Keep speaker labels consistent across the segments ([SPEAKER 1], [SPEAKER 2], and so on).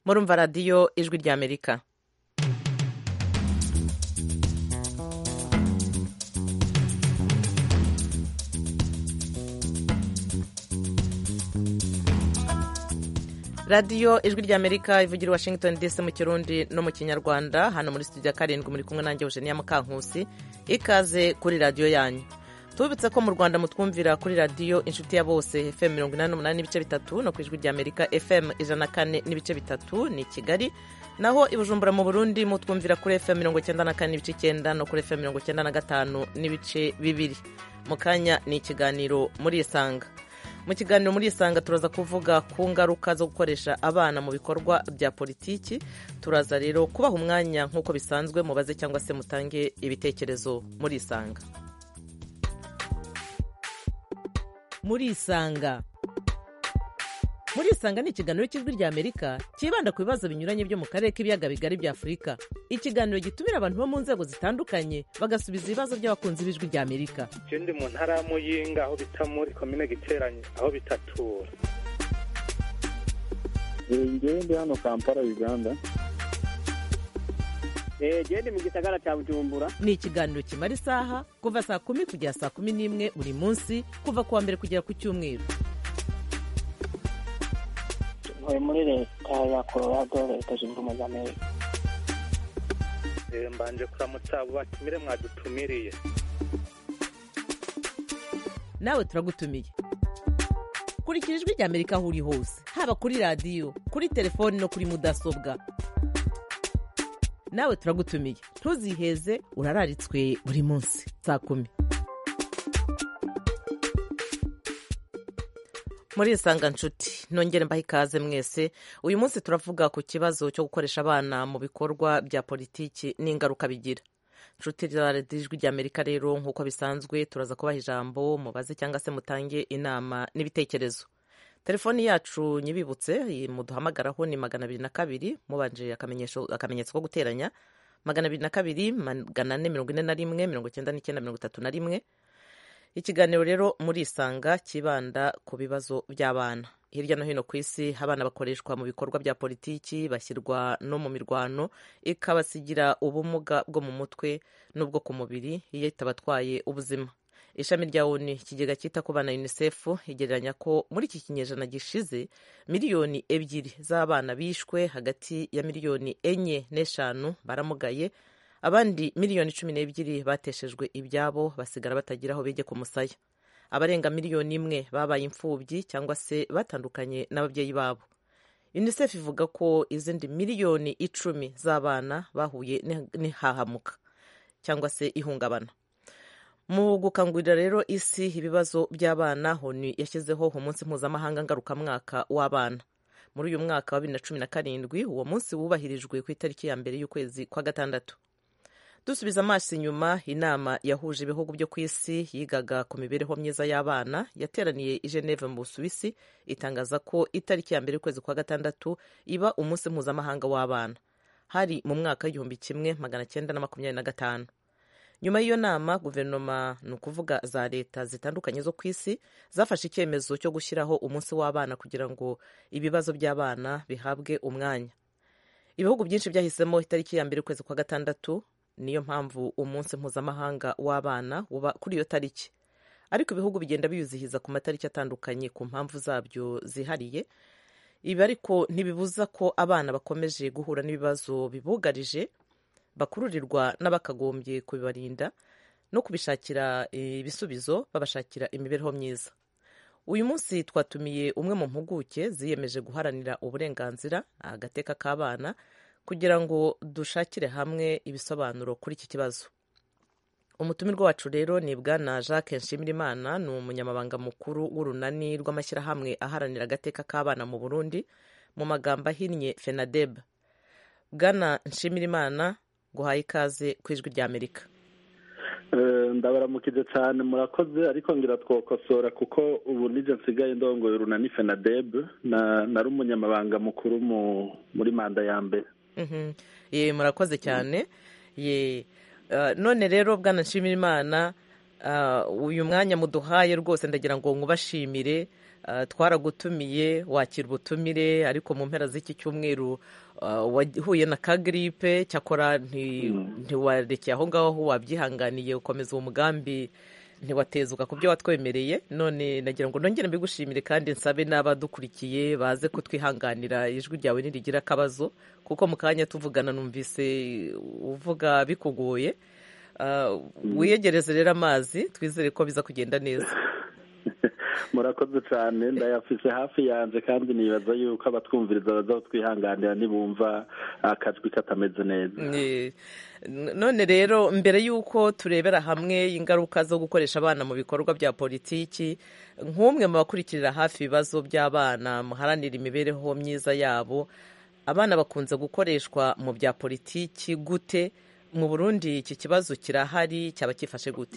[SPEAKER 1] murumva radiyo ijwi ry'amerika radiyo ijwi ry'amerika ivugira i washington dc mu kirundi no mu kinyarwanda hano muri studio ya karindwi muri kumwe nanjye eugenia mukankusi ikaze kuri radiyo yanyu tubibutse ko mu rwanda mutwumvira kuri radiyo inshuti ya bose fm mirongo inani n'umunani n'ibice bitatu no ku ijwi ry'amerika fm ijana na kane n'ibice bitatu ni kigali naho i bujumbura mu burundi mutwumvira kuri fm mirongo icyenda na kane n'ibice icyenda no kuri fm mirongo icyenda na gatanu n'ibice bibiri mu kanya ni ikiganiro muri isanga mu kiganiro muri isanga turaza kuvuga ku ngaruka zo gukoresha abana mu bikorwa bya politiki turaza rero kubaha umwanya nk'uko bisanzwe mubaze cyangwa se mutange ibitekerezo muri isanga muri isanga muri isanga ni ikiganiro cy'ijwi ry'amerika cyibanda ku bibazo binyuranye byo mu karere k'ibiyaga bigari bya afurika ikiganiro gitumira abantu bo mu nzego zitandukanye bagasubiza ibibazo by'abakunzi b'ijwi ry'amerika
[SPEAKER 2] icyo ndi mu ntara ya muyinga aho bita muri komine giteranye aho bitatura
[SPEAKER 3] ngewe ndi hano kampala uganda
[SPEAKER 4] genda mu gisagara cya bujumbura
[SPEAKER 1] ni ikiganiro kimara isaha kuva saa kumi kugera saa kumi n'imwe buri munsi kuva ku wa mbere kugera ku cyumweru
[SPEAKER 5] ntuye muri leta ya colorado leta zunze ubumwe za amerika
[SPEAKER 2] mbanje kuramutsa abo batumire mwadutumiriye
[SPEAKER 1] nawe turagutumiye kurikira ijwi ry'amerika aho uri hose haba kuri radiyo kuri telefoni no kuri mudasobwa nawe turagutumiye ntuziheze urararitswe buri munsi saa kumi muri isanga nshuti nongere mbahe ikaze mwese uyu munsi turavuga ku kibazo cyo gukoresha abana mu bikorwa bya politiki n'ingaruka bigira nshuti ijwi ry'amerika rero nk'uko bisanzwe turaza kubaha ijambo mubaze cyangwa se mutange inama n'ibitekerezo telefoni yacu nyibibutse muduhamagaraho ni magana abiri na kabiri mubanje akamenyetso ko guteranya magana abiri na kabiri magana ane mirongo ine na rimwe mirongo icyenda n'icyenda mirongo itatu na rimwe ikiganiro rero muri isanga kibanda ku bibazo by'abana hirya no hino ku isi abana bakoreshwa mu bikorwa bya politiki bashyirwa no mu mirwano ikabasigira ubumuga bwo mu mutwe n'ubwo ku mubiri iyo itabatwaye ubuzima ishami rya oni ikigega cyita ku bana unicef igereranya ko muri iki kinyejana gishize miliyoni ebyiri z'abana bishwe hagati ya miliyoni enye n'eshanu baramugaye abandi miliyoni cumi n'ebyiri bateshejwe ibyabo basigara batagira aho bege ku musaya abarenga miliyoni imwe babaye imfubyi cyangwa se batandukanye n'ababyeyi babo unicef ivuga ko izindi miliyoni icumi z'abana bahuye n'ihahamuka cyangwa se ihungabana mu gukangurira rero isi ibibazo by'abana honi yashyizeho umunsi mpuzamahanga ngarukamwaka w'abana muri uyu mwaka wa bibiri na cumi na karindwi uwo munsi wubahirijwe ku itariki ya mbere y'ukwezi kwa gatandatu dusubiza amaso inyuma inama yahuje ibihugu byo ku isi yigaga ku mibereho myiza y'abana yateraniye i geneve mu busuwisi itangaza ko itariki ya mbere y'ukwezi kwa gatandatu iba umunsi mpuzamahanga w'abana hari mu mwaka w'igihumbi kimwe magana cyenda na makumyabiri na gatanu nyuma y'iyo nama guverinoma ni ukuvuga za leta zitandukanye zo ku isi zafashe icyemezo cyo gushyiraho umunsi w'abana kugira ngo ibibazo by'abana bihabwe umwanya ibihugu byinshi byahisemo itariki ya mbere y'ukwezi kwa gatandatu niyo mpamvu umunsi mpuzamahanga w'abana uba kuri iyo tariki ariko ibihugu bigenda biyuzihiza ku matariki atandukanye ku mpamvu zabyo zihariye ibi ariko ntibibuza ko abana bakomeje guhura n'ibibazo bibugarije bakururirwa n'abakagombye kubibarinda no kubishakira ibisubizo babashakira imibereho myiza uyu munsi twatumiye umwe mu mpuguke ziyemeje guharanira uburenganzira agateka k'abana kugira ngo dushakire hamwe ibisobanuro kuri iki kibazo umutumirwa wacu rero ni bwana jacques nshimirimana ni umunyamabanga mukuru w'urunani rw'amashyirahamwe aharanira agateka k'abana mu burundi mu magambo ahinnye fenadeb bwana nshimirimana guhaye ikaze ku ijwi ry'amerika
[SPEAKER 3] ndabaramukije cyane murakoze ariko ngira twokosora kuko ubu nijye nsigaye ndongoye urunani fenadeb nari umunyamabanga mukuru muri manda ya mbere
[SPEAKER 1] ye murakoze cyane ye none rero bwana nshimirimana uyu mwanya muduhaye rwose ndagira ngo nkubashimire twaragutumiye wakira ubutumire ariko mu mpera z'iki cyumweru wahuye na kagiripe cyakora ntiwarekeye aho ngaho wabyihanganiye ukomeza uwo mugambi ntiwatezuka ku byo watwemereye none nagira ngo nongere mbigushimire kandi nsabe n'abadukurikiye baze kutwihanganira ijwi ryawe nirigira akabazo kuko mu kanya tuvugana numvise uvuga bikugoye wiyegereze rero amazi twizere ko biza kugenda neza
[SPEAKER 3] murakoze cyane ndayafise hafi yanjye kandi nibaza yuko abatwumviriza baza twihanganira nibumva akajwi katameze neza
[SPEAKER 1] none rero mbere y'uko turebera hamwe ingaruka zo gukoresha abana mu bikorwa bya politiki nk'umwe mu bakurikirira hafi ibibazo by'abana muharanira imibereho myiza yabo abana bakunze gukoreshwa mu bya politiki gute mu burundi iki kibazo kirahari cyaba cyifashe gute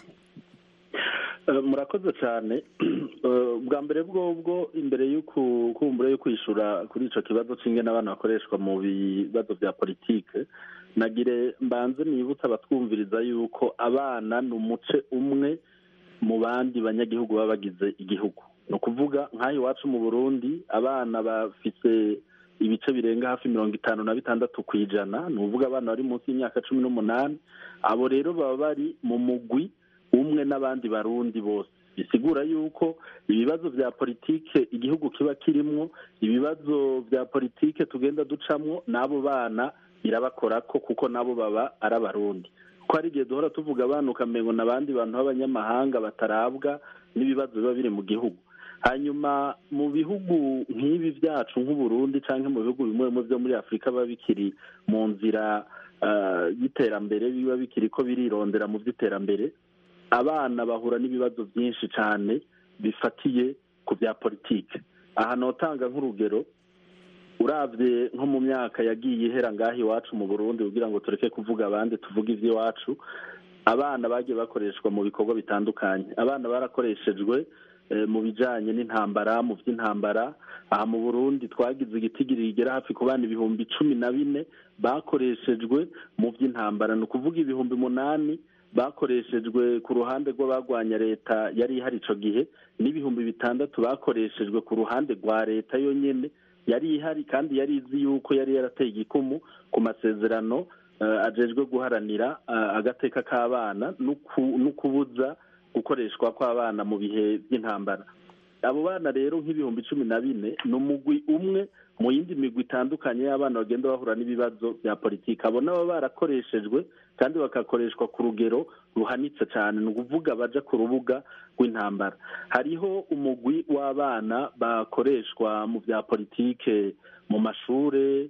[SPEAKER 3] murakoze cyane bwa mbere bwobwo imbere y'ukumbura yo kwishyura kuri icyo kibazo cy'ingene abana bakoreshwa mu bibazo bya politike nagire mbanze nibutse abatwumviriza yuko abana ni umuce umwe mu bandi banyagihugu baba bagize igihugu ni ukuvuga nk'aho iwacu mu burundi abana bafite ibice birenga hafi mirongo itanu na bitandatu ku ijana ni ukuvuga abana bari munsi y'imyaka cumi n'umunani abo rero baba bari mu mugwi umwe n'abandi barundi bose bisigura yuko ibibazo bya politike igihugu kiba kirimwo ibibazo bya politike tugenda ducamwo n'abo bana birabakora ko kuko nabo baba ari abarundi ko hari igihe duhora tuvuga abana ukamengo n'abandi bantu b'abanyamahanga batarabwa n'ibibazo biba biri mu gihugu hanyuma mu bihugu nk'ibi byacu nk'uburundi cyangwa mu bihugu bimwe bimwe byo muri afurika biba bikiri mu nzira y'iterambere biba bikiri ko birirondera mu by'iterambere abana bahura n'ibibazo byinshi cyane bifatiye ku bya politiki aha notanga nk'urugero urabye nko mu myaka yagiye ihera ngaho iwacu mu burundi kugira ngo tureke kuvuga abandi tuvuge iby'iwacu abana bagiye bakoreshwa mu bikorwa bitandukanye abana barakoreshejwe mu bijyanye n'intambara mu by'intambara aha mu burundi twagize igitigiri rigera hafi ku bana ibihumbi cumi na bine bakoreshejwe mu by'intambara ni ukuvuga ibihumbi umunani bakoreshejwe ku ruhande rw'abagwanya leta yari ihari icyo gihe n'ibihumbi bitandatu bakoreshejwe ku ruhande rwa leta yonyine yari ihari kandi yari izi yuko yari yarateye igikumu ku masezerano ajejwe guharanira agateka k'abana no kubuza gukoreshwa kw'abana mu bihe by'intambara abo bana rero nk'ibihumbi cumi na bine ni umugwi umwe mu yindi migwi itandukanye y'abana bagenda bahura n'ibibazo bya politiki abo nabo barakoreshejwe kandi bagakoreshwa ku rugero ruhanitse cyane ni ukuvuga baja ku rubuga rw'intambara hariho umugwi w'abana bakoreshwa mu bya politike mu mashure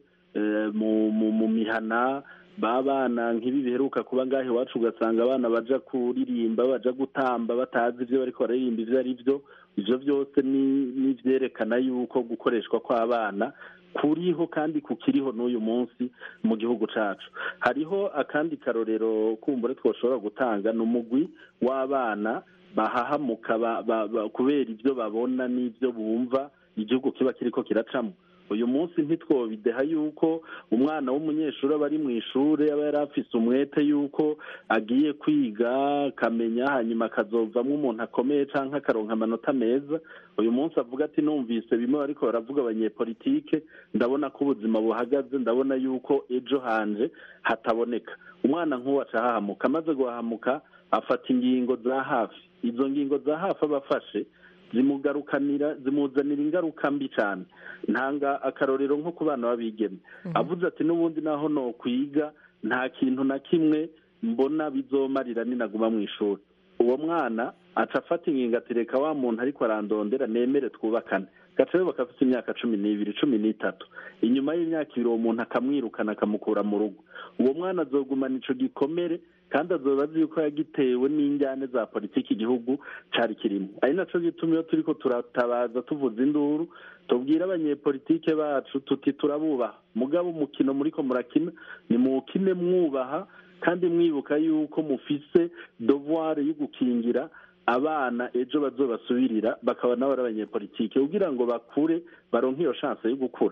[SPEAKER 3] mu mihana babana nk'ibi biheruka kuba ngaho iwacu ugasanga abana baja kuririmba baja gutamba batazi ibyo bariko bararirimba ibyo ari byo ibyo byose ni ibyerekana yuko gukoreshwa kw'abana kuriho kandi kukiriho n'uyu munsi mu gihugu cyacu hariho akandi karorero kumbure twashobora gutanga ni umugwi w'abana bahahamuka kubera ibyo babona n'ibyo bumva igihugu kiba kiriko kiracamo uyu munsi ntitwobideha yuko umwana w'umunyeshuri aba ari mu ishuri aba yari afise umwete yuko agiye kwiga akamenya hanyuma akazovamo umuntu akomeye cyangwa akaronka amanota meza uyu munsi avuga ati numvise bimwe bariko baravuga abanyepolitike ndabona ko ubuzima buhagaze ndabona yuko ejo hanje hataboneka umwana nk'uwo acahahamuka amaze guhahamuka afata ingingo za hafi izo ngingo za hafi aba afashe zimugarukanira zimuzanira ingaruka mbi cyane ntanga akarorero nko ku bana b'abigeme avuze ati n'ubundi naho no kwiga nta kintu na kimwe mbona bizomarira ninaguma mu ishuri uwo mwana aca afata ingingo ati reka wa muntu ariko arandondera nemere twubakane gaca rero bakafite imyaka cumi n'ibiri cumi n'itatu inyuma y'imyaka ibiri uwo muntu akamwirukana akamukura mu rugo uwo mwana azogumana ico gikomere kandi azoba azi yuko yagitewe n'injyane za politiki igihugu cari kirimo ari naco gituma iyo turiko turatabaza tuvuza induru tubwire abanyepolitike bacu tuti turabubaha mugabo umukino muriko murakina ni muwukine mwubaha kandi mwibuka yuko mufise devoir yo gukingira abana ejo bazobasubirira bakaba nabo ari abanyepolitike kugira ngo bakure baronke iyo chance yo gukura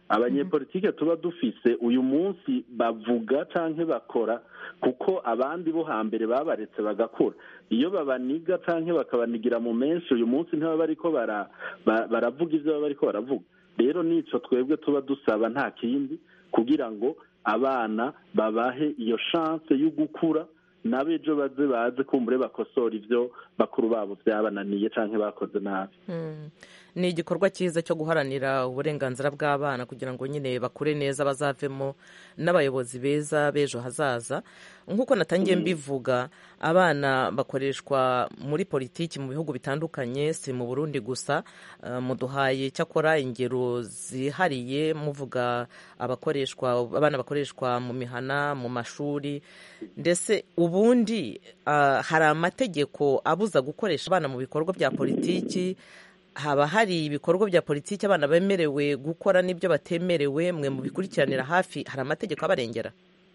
[SPEAKER 3] abanyepolitike tuba dufise uyu munsi bavuga canke bakora kuko abandi bo hambere babaretse bagakura iyo babaniga canke bakabanigira mu menshi uyu munsi ntibaba bariko bara- ba- baravuga ivyo baba bariko baravuga rero nico twebwe tuba dusaba nta kindi kugira ngo abana babahe iyo chance yo gukura n'abejo baze baze kumbure bakosora ivyo bakuru babo vyabananiye canke bakoze nabi
[SPEAKER 1] Mm. ni igikorwa cyiza cyo guharanira uburenganzira bw'abana kugira ngo nyine bakure neza bazavemo n'abayobozi beza b'ejo hazaza nk'uko natangiye mbivuga abana bakoreshwa muri politiki mu bihugu bitandukanye si mu burundi gusa Uh, muduhaye cyakora ingero zihariye muvuga abakoreshwa abana bakoreshwa mu mihana mu mashuri ndetse ubundi uh, hari amategeko abuza gukoresha abana mu bikorwa bya politiki haba hari ibikorwa bya politiki abana bemerewe gukora n'ibyo batemerewe mwe mu bikurikiranira hafi hari amategeko abarengera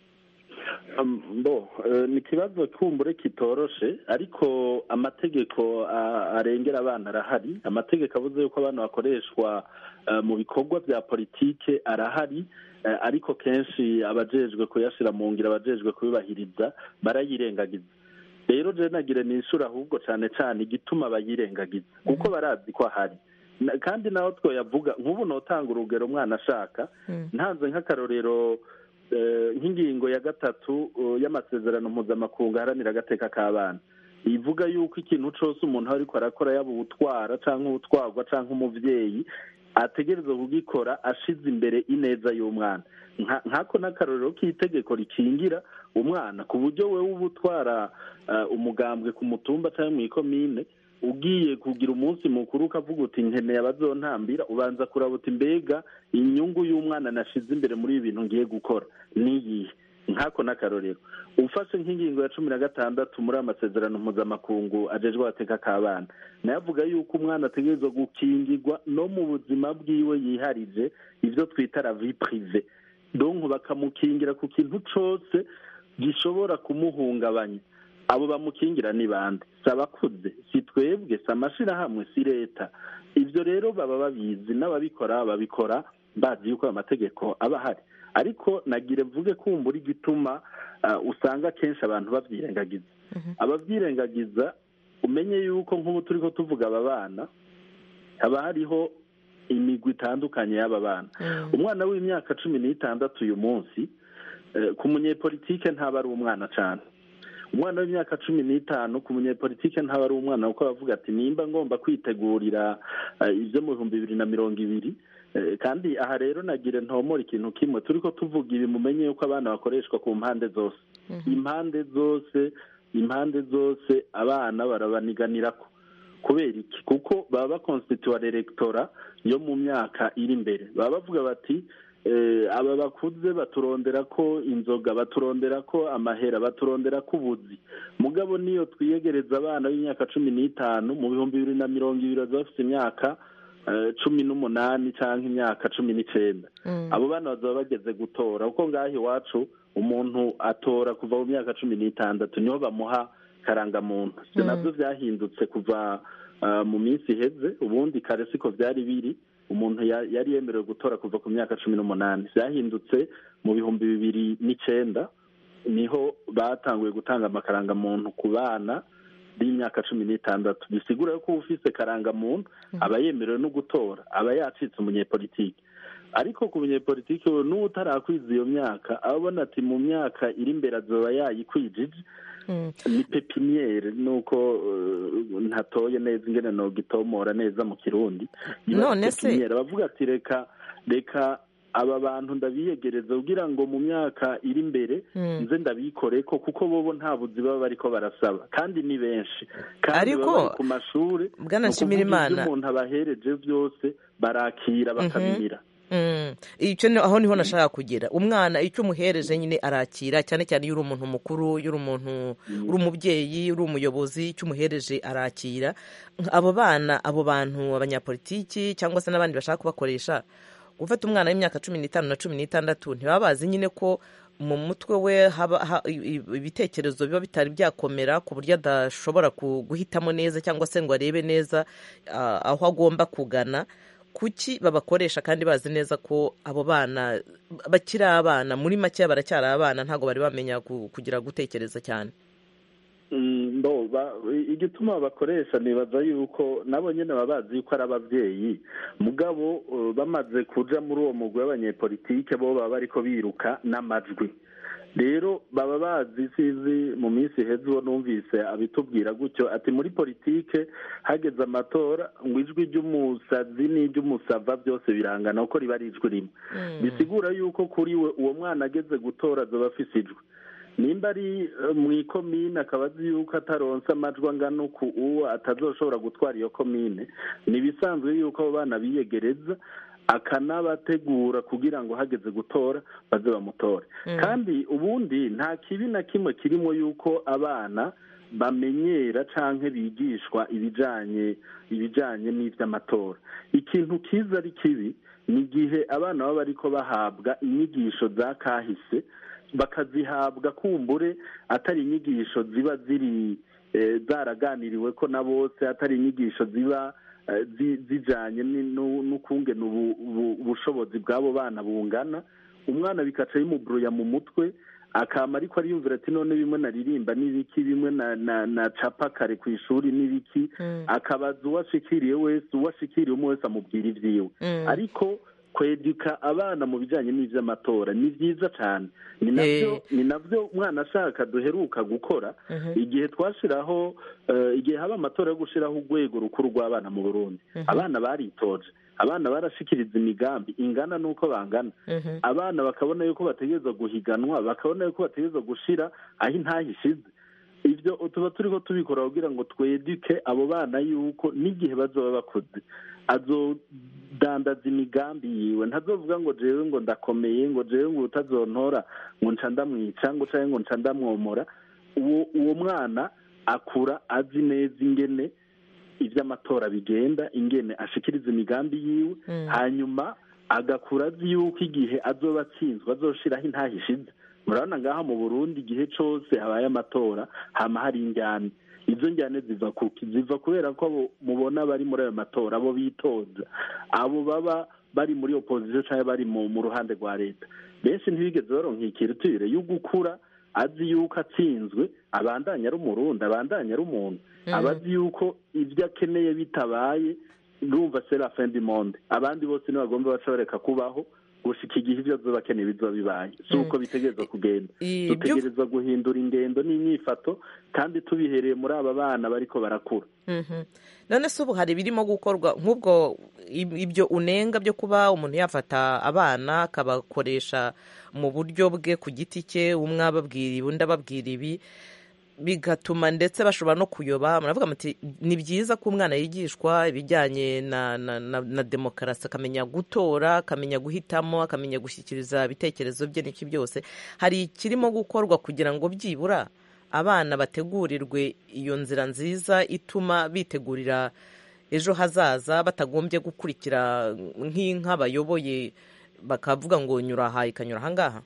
[SPEAKER 3] Um, bo eh, ni ikibazo kumbure kitoroshe ariko amategeko a- arengera abana arahari amategeko avuze yuko abana bakoreshwa eh, mu bikorwa bya politike arahari eh, ariko kenshi abajejwe kuyashira mu ngiro abajejwe kubibahiriza barayirengagiza rero je nagire nishura ahubwo cane cane igituma bayirengagiza kuko barazi ko ahari Na- kandi naho twoyavuga nk'ubu notanga urugero umwana ashaka ntanze nk'akarorero eh, nk'ingingo ya gatatu eh, y'amasezerano mpuzamakungu aharanira agateka k'abana ivuga yuko ikintu cose umuntu aba ariko arakora yaba uwutwara canke uwutwarwa canke umuvyeyi ategerezwa kugikora ashize imbere ineza y'umwana Nka- nkako n'akarorero k'itegeko rikingira umwana ku buryo wewe uba utwara eh, umugambwe ku mutumba canke mw'ikomine ugiye kugira umunsi mukuru ukavuga uti nkeneye abazontambira ubanza kuraba uti mbega inyungu y'umwana nashize imbere muri ibi bintu ngiye gukora niyihe nkako n'akarorero ufashe nk'ingingo ya cumi na gatandatu muri aya masezerano mpuzamakungu ajejwe agateka k'abana nayo avuga yuko umwana ategerezwa gukingirwa no mu buzima bwiwe yiharije ibyo twita la vie prive donc bakamukingira ku kintu cose gishobora kumuhungabanya abo bamukingira ni bande si abakuze si twebwe si amashirahamwe si leta ibyo rero baba babizi n'ababikora babikora bazi yuko ayo mategeko aba ahari ariko nagire mvuge kumbura igituma ah, usanga kenshi abantu babyirengagiza ababyirengagiza umenye yuko nk'ubu turi ko tuvuga aba bana haba hariho imigwi itandukanye y'aba bana umwana w'imyaka cumi n'itandatu uyu munsi eh, ku munyepolitike ntaba ari umwana cyane umwana w'imyaka cumi n'itanu ku munyepolitike ntaba ari umwana kuko bavuga ati nimba ngomba kwitegurira eh, ibyo mu bihumbi bibiri na mirongo ibiri Eh, kandi aha rero nagire ntomora ikintu kimwe turi ko tuvuga ibi mumenye yuko abana bakoreshwa ku mpande zose impande zose impande zose abana barabaniganirako kubera iki kuko baba bakonstituwa elegtora yo mu myaka iri imbere baba bavuga bati eh, aba bakuze baturondera ko inzoga baturondera ko amahera baturondera ko ubuzi mugabo niyo twiyegereza abana b'imyaka cumi n'itanu mu bihumbi bibiri na mirongo ibiri bazaba bafite imyaka eh, cumi n'umunani cyangwa imyaka cumi n'icenda abo bana bazaba bageze gutora kuko ngaho iwacu umuntu atora kuva mu myaka cumi n'itandatu niho bamuha karangamuntu ibyo nabyo byahindutse kuva ah, mu minsi iheze ubundi kare siko byari biri umuntu ya- yari yemerewe gutora kuva ku myaka cumi n'umunani byahindutse mu bihumbi bibiri n'icenda niho batanguye gutanga amakarangamuntu ku bana b'imyaka cumi n'itandatu bisigura yuko ufise karangamuntu aba yemerewe no gutora aba yacitse umunyepolitiki ariko ku munyepolitiki we n'uwo utarakwiza iyo myaka aba abona ati mu myaka iri imbere azoba yayikwijije ni pepiniyeri nuko eh, ntatoye neza ingene nogitomora neza mu kirundi Iba
[SPEAKER 1] None se-
[SPEAKER 3] pepiniyeri bavuga ati reka reka aba bantu ndabiyegereza kugira ngo mu myaka iri imbere nze ndabikore ko kuko bobo nta buzi baba bariko barasaba kandi ni benshi kandi
[SPEAKER 1] Ariko,
[SPEAKER 3] baba bari ku mashuri
[SPEAKER 1] Bwana
[SPEAKER 3] ni ukuvuga
[SPEAKER 1] Nshimirimana-
[SPEAKER 3] ivyo umuntu abahereje byose barakira bakabimira
[SPEAKER 1] Mm. icyo ni- aho niho nashaka kugera umwana icyo umuhereje nyine arakira cyane cyane iyo uri umuntu mukuru iyo uri umuntu uri umubyeyi uri umuyobozi icyo umuhereje arakira abo bana abo bantu abanyapolitiki cyangwa se n'abandi bashaka kubakoresha gufata umwana w'imyaka cumi n'itanu na cumi n'itandatu ntibaba bazi nyine ko mu mutwe we haba ha- i- i- ibitekerezo biba bitari byakomera ku buryo adashobora ku- guhitamo neza cyangwa se ngo arebe neza ah, aho agomba kugana kuki babakoresha kandi bazi neza ko abo bana bakiri abana muri make baracyari abana ntabwo bari bamenya kugira gutekereza cyane
[SPEAKER 3] igituma bakoresha nibaza yuko nabo nyine baba bazi yuko ari ababyeyi mugabo bamaze kuja muri uwo mugwi w'abanyepolitike bo baba bariko biruka n'amajwi rero baba bazi sizi mu minsi iheze uwo numvise abitubwira gutyo ati muri politike hageze amatora ngo ijwi ry'umusazi n'iry'umusava byose birangana kuko riba ari ijwi rimwe bisigura yuko kuri we uwo mwana ageze gutora azoba afise ijwi nimba ari mu ikomine akaba azi yuko ataronse amajwi angana uku uwo atazoshobora gutwara iyo komine ni ibisanzwe yuko abo bana biyegereza akanabategura kugira ngo hageze gutora baze bamutore kandi ubundi nta kibi na kimwe kirimo yuko abana bamenyera cyangwa bigishwa ibijyanye ibijyanye n'iby'amatora ikintu kiza ari kibi ni igihe abana baba ariko bahabwa inyigisho za kahise bakazihabwa kumbure atari inyigisho ziba ziri zaraganiriwe ko na bose atari inyigisho ziba zijyanye n'ukungena ubushobozi bw'abo bana bungana umwana bikaca bimuburuya mu mutwe akama ariko ariyumvira ati none bimwe naririmba n'ibiki bimwe na capa kare ku ishuri n'ibiki akabaza uwo ashikiriye wese uwo ashikiriye umwe wese amubwira ibyiwe ariko kweduka abana mu bijyanye n'iby'amatora ni byiza cyane ni nabyo ni nabyo umwana ashaka duheruka gukora igihe twashyiraho igihe haba amatora yo gushyiraho urwego rukuru rw'abana mu burundi abana baritoje abana barashikiriza imigambi ingana n'uko bangana abana bakabona yuko bategereza guhiganwa bakabona yuko bategereza gushyira aho intaha ishize ibyo tuba turiho tubikora kugira ngo tweduke abo bana yuko n'igihe bazaba bakoze azodandaza imigambi yiwe ntazovuga ngo jewe ngo ndakomeye ngo jewe ngo utazontora ngo nca ndamwica ngo cyangwa ngo nca ndamwomora uwo mwana akura azi neza ingene iby'amatora bigenda ingene ashikiriza imigambi yiwe hanyuma agakura azi yuko igihe azoba atsinzwe azoshiraho intaha ishize murabona ngaha mu burundi igihe cyose habaye amatora hama hari injyane izo njyane ziva kuki ziva kubera ko mubona bari muri ayo matora abo bitoza abo baba bari muri opozisiyo cyangwa bari mu ruhande rwa leta benshi ntibigeze baronka ikirutire yo gukura azi yuko atsinzwe abandanya ari umurundi abandanya ari umuntu aba azi yuko ibyo akeneye bitabaye urumva serafendi monde abandi bose ntibagomba baca kubaho gushika igihe ibyo azoba akeneye bizoba bibaye si uko bitegereza kugenda dutegereza guhindura ingendo n'imyifato kandi tubihereye muri aba bana bariko barakura
[SPEAKER 1] none se ubu hari ibirimo gukorwa nk'ubwo ibyo unenga byo kuba umuntu yafata abana akabakoresha mu buryo bwe ku giti cye umwe ababwira ibi undi ababwira ibi bigatuma ndetse bashobora no kuyoba muravuga muti ni byiza ko umwana yigishwa ibijyanye na na na demokarasi akamenya gutora akamenya guhitamo akamenya gushyikiriza ibitekerezo bye n'iki byose hari ikirimo gukorwa kugira ngo byibura abana bategurirwe iyo nzira nziza ituma bitegurira ejo hazaza batagombye gukurikira nk'inka bayoboye bakavuga ngo nyura aha ikanyura ahangaha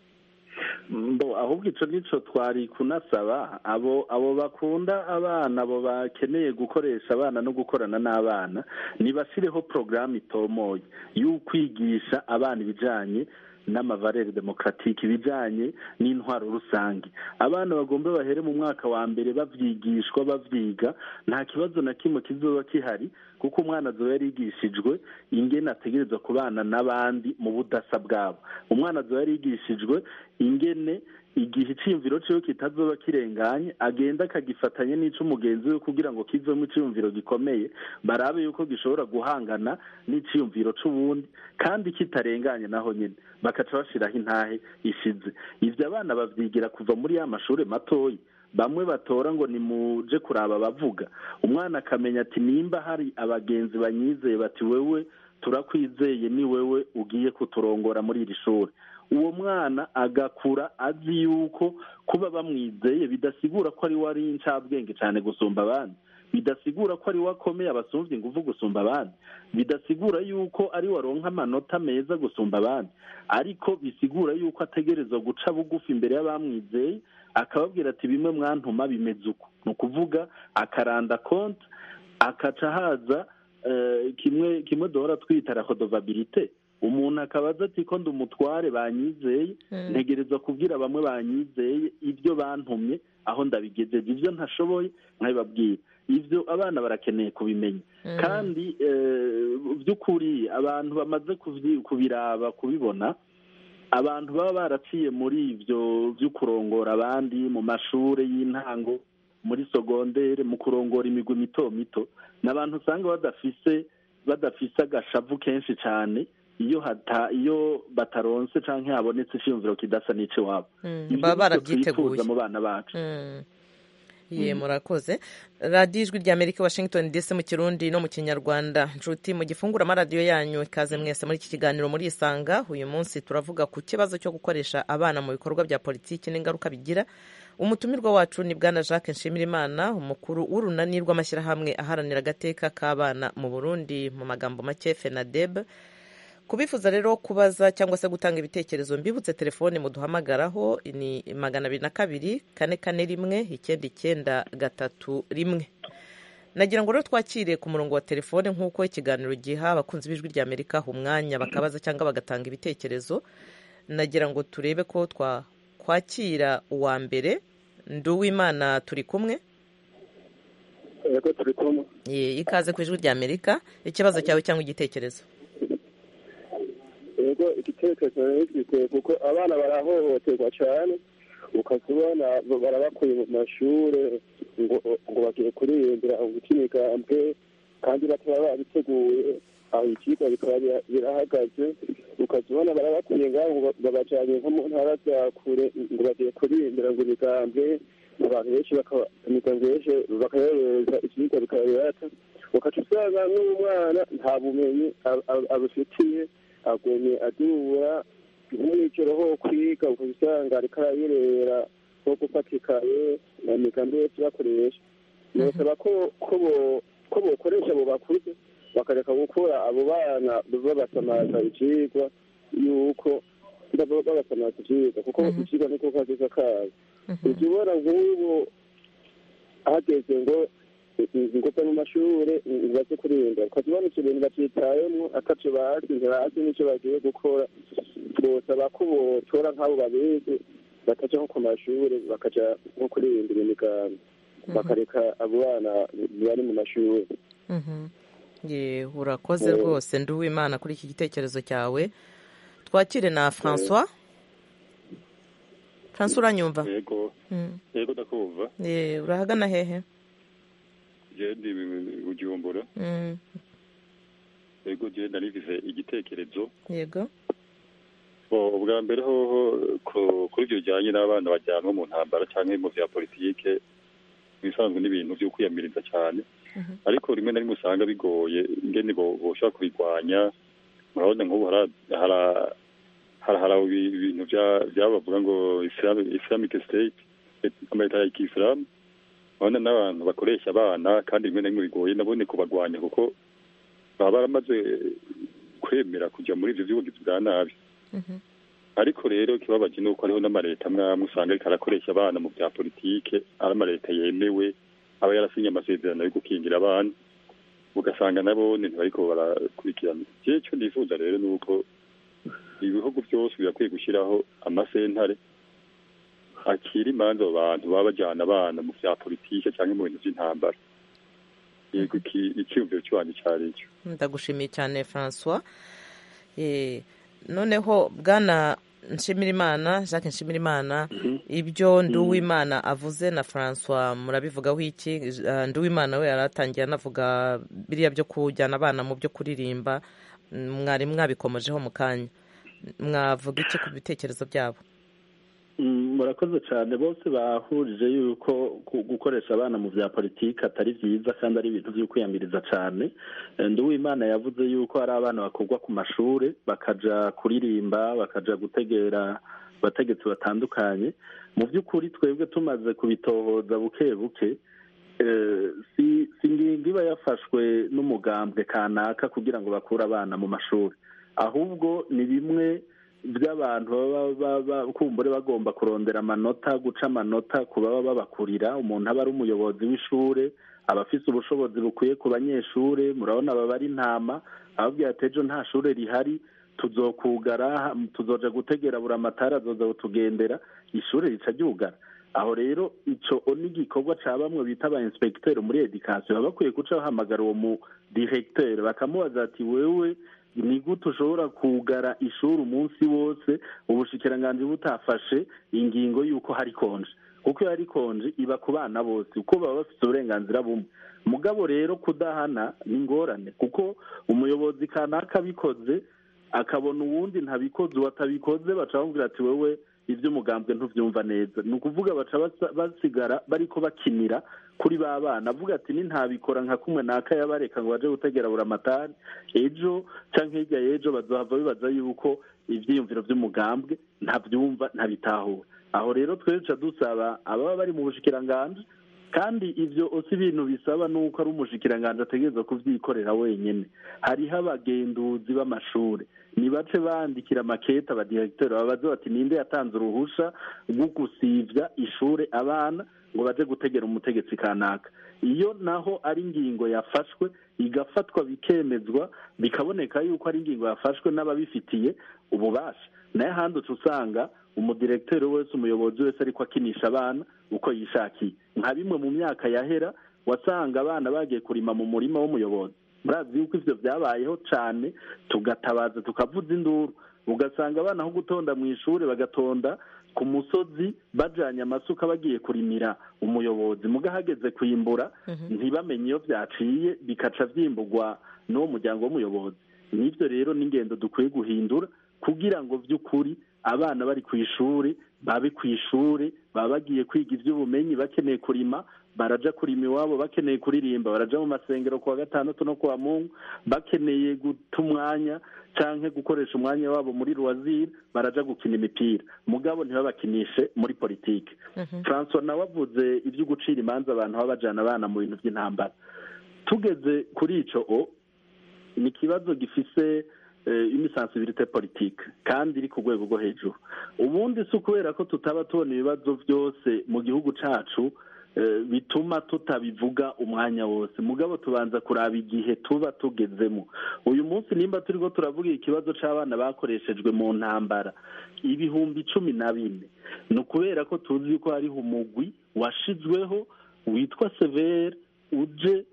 [SPEAKER 3] ahubwo icyo ngicyo twari kunasaba abo abo bakunda abana abo bakeneye gukoresha abana no gukorana n'abana ntibashyireho porogaramu itomoye y'ukwigisha abana ibijyanye n'amavarere demokaratike ibijyanye n'intwaro rusange abana bagomba bahere mu mwaka wa mbere babyigishwa babyiga nta kibazo na kimwe kizoba kihari kuko umwana azoba yarigishijwe ingene ategereza kubana n'abandi mu budasa bwabo umwana azoba yarigishijwe ingene igihe icyiyumviro cyiwe kitazoba kirenganye agenda akagifatanya n'ic'umugenzi we kugira ngo kivemo icyiyumviro gikomeye barabe yuko gishobora guhangana n'icyiyumviro c'ubundi kandi kitarenganye naho nyine bakaca bashyiraho intahe ishize ibyo abana babyigira kuva muri ya mashuri matoya bamwe batora ngo ni muje kuraba abavuga umwana akamenya ati nimba hari abagenzi banyizeye bati wewe turakwizeye ni wewe ugiye kuturongora muri iri shuri uwo mwana agakura azi yuko kuba bamwizeye bidasigura ko ari we ari incabwenge cyane gusumba abandi bidasigura ko ari we akomeye abasumbye ingufu gusumba abandi bidasigura yuko ari we aronka amanota meza gusumba abandi ariko bisigura yuko ategerezwa guca bugufi imbere y'abamwizeye akababwira ati bimwe mwantuma bimeze uko ni ukuvuga akaranda konti akaca haza eh, kimwe kimwe duhora twita rahodovabilite umuntu akaba azi ati ko ndi umutware banyizeye ntegerezwa kubwira bamwe banyizeye ibyo bantumye aho ndabigejeje ibyo ntashoboye nkabibabwira ibyo abana barakeneye kubimenya kandi eh, by'ukuri abantu bamaze kubyi- kubiraba kubibona abantu baba baraciye muri ibyo byo kurongora abandi mu mashuri y'intango muri sogondere mu kurongora imigwi mito mito ni abantu usanga badafise badafise agashavu kenshi cyane iyo hata iyo bataronse cyangwa habonetse icyiyumviro kidasa n'icy'iwabo
[SPEAKER 1] Mm,
[SPEAKER 3] Ibyo
[SPEAKER 1] baba
[SPEAKER 3] nibyo twifuza
[SPEAKER 1] barabyiteguye
[SPEAKER 3] mu bana bacu
[SPEAKER 1] Mm. ye murakoze radiyo ijwi rya amerika washington dc mu kirundi no mu kinyarwanda nshuti mu gifungura amaradiyo yanyu ikaze mwese muri iki kiganiro muri isanga uyu munsi turavuga ku kibazo cyo gukoresha abana mu bikorwa bya politiki n'ingaruka bigira umutumirwa wacu ni bwana jacques nshimirimana umukuru w'urunani rw'amashyirahamwe aharanira agateka k'abana mu burundi mu magambo make fenadeb kubifuza rero kubaza cyangwa se gutanga ibitekerezo mbibutse telefone muduhamagaraho ni magana abiri na kabiri kane kane rimwe icyenda icyenda gatatu rimwe nagira ngo rero twakire ku murongo wa telefone nk'uko ikiganiro giha abakunzi b'ijwi rya amerika umwanya bakabaza cyangwa bagatanga ibitekerezo nagira ngo turebe ko twakwakira uwa mbere nduwimana turi kumwe
[SPEAKER 4] yego turi kumwe
[SPEAKER 1] Ye, ikaze ku ijwi rya amerika ikibazo cyawe cyangwa igitekerezo
[SPEAKER 4] yego igitekerezo nifite kuko abana barahohoterwa cyane ukazibona barabakuye mu mashuri ngo ngo bagiye kuririmbira guca imigambwe kandi bataba babiteguye aho ikigo bikaba bira- birahagaze ukazibona barabakuye ngaho ngo babajyanye nko mu ntara za kure ngo bagiye kuririmbira ngo imigambwe abantu benshi bakaba imigambwe benshi bakayohereza ikigo bikaba birata ukaca usanga n'umwana nta bumenyi ab- ab- abufitiye agumye adubura nk'umwiciro ho kwiga ukaba usanga ariko arayirera nko gufata ikaye na migambi yose bakoresha nosaba ko ko bo- ko bokoresha abo bakuze bakareka gukura abo bana babasamaza ivyigwa yuko baba babasamaza ivyigwa kuko ivyigwa niko kaziza kazo ujya ubona nk'ubu hageze ngo ngo mu mashure baze kurinda ukazibona ivyo bintu bavyitayemwo atavyo bazi ntibazi n'ico bagiye gukora bosaba ko botora nk'abo babizi bakaja nko ku mashure bakaja nko kuririmbira imigambi bakareka abo bana bari mu mashure
[SPEAKER 1] Mhm. Ye, urakoze rwose nduwimana kuri iki gitekerezo cyawe twakire na francois francois uranyumva
[SPEAKER 6] yego
[SPEAKER 1] Mm.
[SPEAKER 6] yego ndakumva
[SPEAKER 1] Ye, urahagana hehe
[SPEAKER 6] je ndi bujumbura
[SPEAKER 1] Mm.
[SPEAKER 6] yego je narivize igitekerezo
[SPEAKER 1] yego
[SPEAKER 6] Bo, ubwa mbere hoho ku- kuri ibyo bijyanye n'abana bajyanwa mu ntambara cyangwa mu vya politike bisanzwe n'ibintu byo kwiyamiriza cyane ariko rimwe na rimwe usanga bigoye ingene bo- boshobora kubirwanya murabona nk'ubu hara- hara- hara- hari ibi- ibintu bya- byabavuga ngo Islam- islamic state amaleta ya kisilamu urabona n'abantu bakoresha abana kandi rimwe na rimwe bigoye nabone kubagwanya kuko baba baramaze kwemera kujya muri ibyo by'ubugizi bwa nabi ariko rero ikibabaje ni uko hariho n'amaleta amwe amwe usanga ariko arakoresha abana mu bya politike ari amaleta yemewe aba yarasinye amasezerano yo gukingira abana ugasanga nabo ntibariko barakurikirana jewe icyo ndifuza rero ni uko ibihugu byose birakwiye gushyiraho amasentare akira imanza abo bantu baba bajyana abana mu bya politike cyangwa mu bintu by'intambara yego iki- icyiyumviro cy'iwanjye cyari icyo
[SPEAKER 1] ndagushimiye cyane francois Eh, noneho bwana nshimirimana jacques nshimirimana ibyo nduwimana avuze na francois murabivugaho iki Eh, nduwimana we yaratangiye anavuga biriya byo kujyana abana mu byo kuririmba Mm, mwari mwabikomojeho mu kanya mwavuga iki ku bitekerezo byabo
[SPEAKER 3] Mm, murakoze cyane bose bahurije yuko ku- gukoresha abana mu bya politiki atari byiza kandi ari ibintu byo kwiyamiriza cyane Eh, nduwimana yavuze yuko hari abana bakurwa ku mashuri bakaja kuririmba bakaja gutegera abategetsi batandukanye mu by'ukuri twebwe tumaze kubitohoza buke buke eh, si si ingingo iba yafashwe n'umugambwe kanaka kugira ngo bakure abana mu mashuri ahubwo ni bimwe by'abantu baba ba- ba- kumbure bagomba kurondera amanota guca amanota ku baba babakurira umuntu aba ari umuyobozi w'ishure abafise ubushobozi bukwiye ku banyeshure murabona aba bari intama ababwira ati ejo nta shure rihari tuzokugara tuzoja gutegera buri amatara azoza kutugendera ishure rica ryugara aho rero ico ni igikorwa ca bamwe bita aba inspecteur muri education baba bakwiye guca bahamagara uwo mu directeur bakamubaza ati wewe ni gute ushobora kugara ishuri umunsi wose ubushikiranganji butafashe ingingo y'uko hari konje kuko iyo hari konje iba ku bana bose kuko baba bafite uburenganzira bumwe mugabo rero kudahana ni ingorane kuko umuyobozi kanaka abikoze akabona uwundi ntabikoze uwo atabikoze baca bamubwira ati wewe iby'umugambwe ntubyumva neza ni ukuvuga baca basigara bariko bakinira kuri ba bana avuga ati ni ntabikora nka kumwe naka yabareka ngo baje gutegera buri amatari ejo cyangwa hirya y'ejo bazohava bibaza yuko ibyiyumviro by'umugambwe ntabyumva ntabitahura aho rero twese dusaba ababa bari mu bushikiranganji kandi ibyo usi ibintu bisaba nuko ari umushikiranganji ategereza kubyikorera wenyine hariho abagenduzi b'amashuri nibace bandikira amakete abadiregiteri babaze bati ninde yatanze uruhusha rwo gusivya ishure abana ngo baje gutegera umutegetsi kanaka iyo naho ari ingingo yafashwe igafatwa bikemezwa bikaboneka yuko ari ingingo yafashwe n'ababifitiye ububasha nayo ahandi uca usanga umudiregiteri wese umuyobozi wese ariko akinisha abana uko yishakiye nka bimwe mu myaka yahera wasanga abana bagiye kurima mu murima w'umuyobozi murazi yuko ivyo vyabayeho cane tugatabaza tukavuza induru ugasanga abana aho gutonda mu ishuri bagatonda ku musozi bajanye amasuka bagiye kurimira umuyobozi muga hageze kwimbura ntibamenye iyo vyaciye bikaca vyimburwa n'uwo muryango w'umuyobozi n'ivyo rero n'ingendo dukwiye guhindura kugira ngo vy'ukuri abana bari ku ishuri babe ku ishuri baba bagiye kwiga iby'ubumenyi bakeneye kurima baraja kurima iwabo bakeneye kuririmba baraja mu masengero kuwa gatandatu no kuwa mungu bakeneye guta umwanya canke gukoresha umwanya wabo muri ruwaziri baraja gukina imipira mugabo ntibabakinishe muri politike francois nawe avuze ibyo gucira imanza abantu baba bajana abana mu bintu by'intambara tugeze kuri ico o ni ikibazo gifise imisansibilite politike kandi iri ku rwego rwo hejuru ubundi si ukubera ko tutaba tubona ibibazo byose mu gihugu cacu bituma tutabivuga umwanya wose mugabo tubanza kuraba igihe tuba tugezemo uyu munsi nimba turiko turavuga ikibazo c'abana bakoreshejwe mu ntambara ibihumbi cumi na bine ni ukubera ko tuzi ko hariho umugwi washizweho witwa severe uje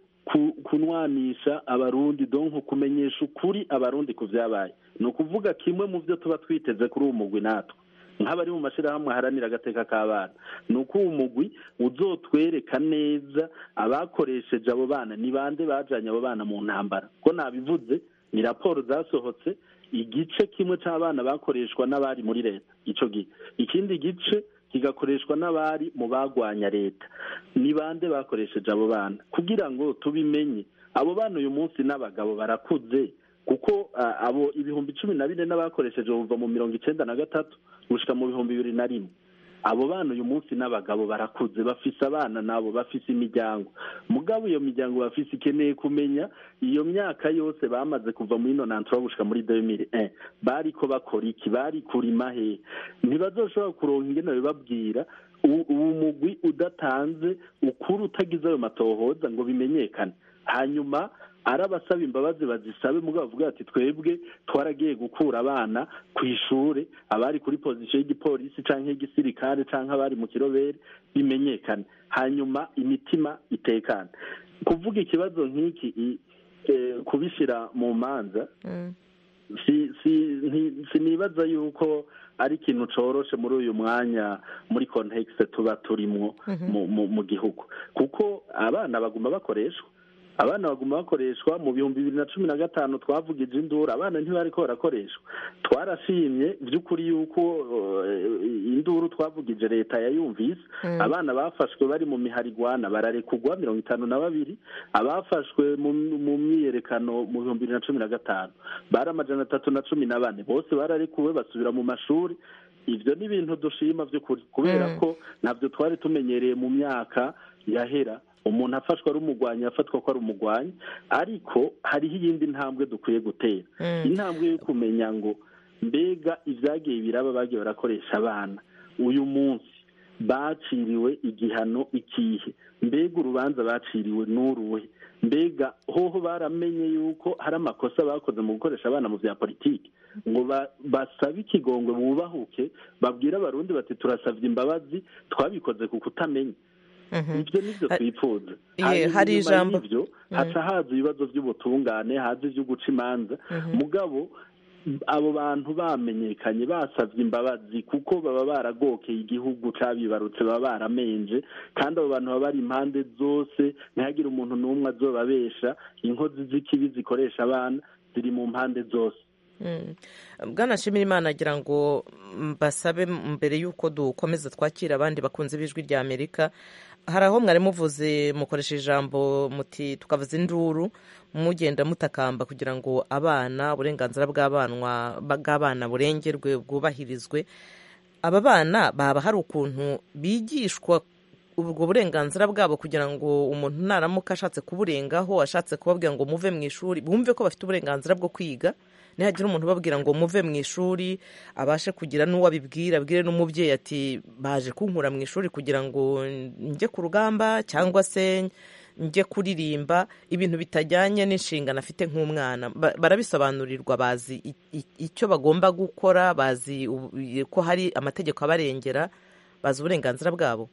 [SPEAKER 3] kunwanisha abarundi donko kumenyesha ukuri abarundi ku vyabaye ni ukuvuga kimwe mu vyo tuba twiteze kuri uwo mugwi natwe nk'abari mu mashyirahamwe aharanira agateka k'abana ni uko uwo mugwi uzotwereka neza abakoresheje abo bana ni bande bajanye abo bana mu ntambara ko nabivuze ni raporo zasohotse igice kimwe c'abana bakoreshwa n'abari muri leta ico gihe ikindi gice kigakoreshwa n'abari mu bagwanya leta ni bande bakoresheje abo bana kugira ngo tubimenye abo bana uyu munsi n'abagabo barakuze kuko abo ibihumbi cumi na bine n'abakoresheje buva mu mirongo icenda na gatatu gushika mu bihumbi bibiri na rimwe abo bana uyu munsi n'abagabo barakuze bafise abana nabo bafise imiryango mugabo iyo miryango bafise ikeneye kumenya iyo myaka yose bamaze kuva muri nonantura gushika muri demire bariko bakora iki bari kurima hehe ntibazoshobora kuronka ingene bibabwira uwo mugwi udatanze ukuri utagize ayo matohoza ngo bimenyekane hanyuma ari abasaba imbabazi bazisabe mugabo bavuga ati twebwe twaragiye gukura abana ku ishure abari kuri pozisiyo y'igipolisi canke y'igisirikare canke abari mu kirobere bimenyekane hanyuma imitima itekane kuvuga ikibazo nk'iki kubishyira mu manza sinibaza yuko ari ikintu coroshe muri uyu mwanya muri kontekisi tuba turimwo mu gihugu kuko abana baguma bakoreshwa abana baguma bakoreshwa mu bihumbi bibiri na cumi na gatanu twavugije induru abana ntibariko barakoreshwa twarashimye by'ukuri yuko induru twavugije leta yayumvise abana bafashwe bari mu miharigwana bararekugwa mirongo itanu na babiri abafashwe mu myiyerekano mu bihumbi bibiri na cumi na gatanu bari amajana atatu na cumi na bane bose bararekuwe basubira mu mashuri ibyo ni ibintu dushima by'ukuri kubera ko ntabyo twari tumenyereye mu myaka yahera umuntu afashwa ari umugwanyi afatwa ko ari umugwanyi ariko hariho iyindi ntambwe dukwiye gutera intambwe yo kumenya ngo mbega ibyagiye biraba bagiye barakoresha abana uyu munsi baciriwe igihano ikihe mbega urubanza baciriwe n'uruhe mbega hoho baramenye yuko hari amakosa bakoze mu gukoresha abana mu bya politiki ngo basabe ikigongwe bubahuke babwire abarundi bati turasabye imbabazi twabikoze ku kutamenya ibyo nibyo twifuza
[SPEAKER 1] hari ijambo
[SPEAKER 3] y'ibyo haca haza ibibazo by'ubutungane haza ibyo guca imanza mugabo abo bantu bamenyekanye basabye imbabazi kuko baba baragokeye igihugu cyabibarutse baba baramenje kandi abo bantu baba bari impande zose ntihagire umuntu n'umwe azobabesha inkozi z'ikibi zikoresha abana ziri mu mpande zose
[SPEAKER 1] bwana Imana agira ngo basabe mbere y'uko dukomeza twakira abandi bakunze b'ijwi rya amerika hari aho mwari muvuze mukoresha ijambo muti tukavuza induru mugenda mutakamba kugira ngo abana uburenganzira bw'abana burengerwe bwubahirizwe aba bana baba hari ukuntu bigishwa ubwo burenganzira bwabo kugira ngo umuntu naramuka ashatse kuburengaho ashatse kubabwira ngo muve mu ishuri bumve ko bafite uburenganzira bwo kwiga nihagira umuntu ubabwira ngo muve mu ishuri abashe kugira n'uwo abibwira abwire n'umubyeyi ati baje kunkura mu ishuri kugira ngo njye ku rugamba cyangwa se njye kuririmba ibintu bitajyanye n'inshingano afite nk'umwana barabisobanurirwa bazi icyo bagomba gukora bazi ko hari amategeko abarengera bazi uburenganzira bwabo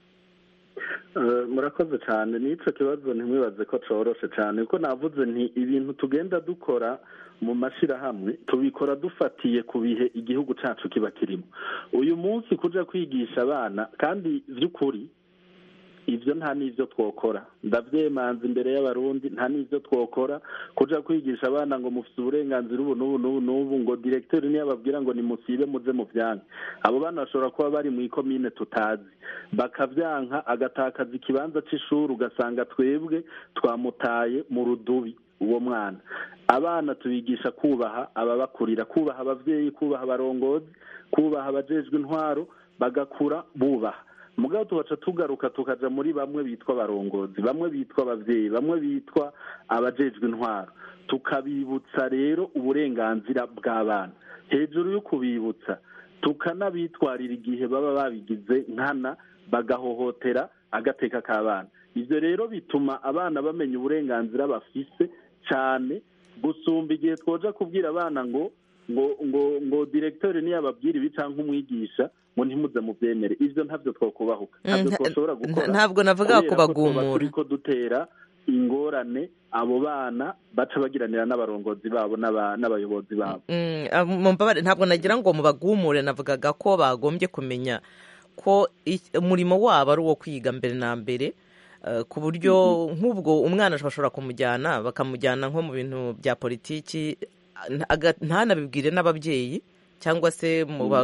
[SPEAKER 3] murakoze cyane n'icyo kibazo ntimwibaze ko coroshe cyane kuko navuze nti ibintu tugenda dukora mu mashyirahamwe tubikora dufatiye ku bihe igihugu cyacu kiba kirimo uyu munsi kujya kwigisha abana kandi by'ukuri ibyo nta n'ibyo twokora ndabyemanza imbere y'abarundi nta n'ibyo twokora kujya kwigisha abana ngo mufite uburenganzira ubu n'ubu n'ubu n'ubu ngo diregiteri niyo ababwira ngo nimusibe muze mu byanke abo bana bashobora kuba bari mu ikomine tutazi bakabyanka agatakaza ikibanza cy'ishuri ugasanga twebwe twamutaye mu rudubi uwo mwana abana tubigisha kubaha ababakurira kubaha ababyeyi kubaha abarongozi kubaha abajejwe intwaro bagakura bubaha mugabo tubaca tugaruka tukaja muri bamwe bitwa abarongozi bamwe bitwa ababyeyi bamwe bitwa abajejwe intwaro tukabibutsa rero uburenganzira bw'abana hejuru yo kubibutsa tukanabitwarira igihe baba babigize nkana bagahohotera agateka k'abana ibyo rero bituma abana bamenya uburenganzira bafise cyane gusumba igihe twoja kubwira abana ngo ngo ngo ngo diregiteri niyo ababwira ibi cyangwa umwigisha ngo ntimuze mubyemere ibyo ntabyo twakubahuka ntabyo twashobora gukora
[SPEAKER 1] ntabwo navuga kubagumura
[SPEAKER 3] turi ko dutera ingorane abo bana baca bagiranira n'abarongozi babo n'abayobozi babo
[SPEAKER 1] ntabwo nagira ngo mubagumure navugaga ko bagombye kumenya ko umurimo wabo ari uwo kwiga mbere na mbere ku buryo nk'ubwo umwana bashobora kumujyana bakamujyana nko mu bintu bya politiki ntanabibwire n'ababyeyi cyangwa se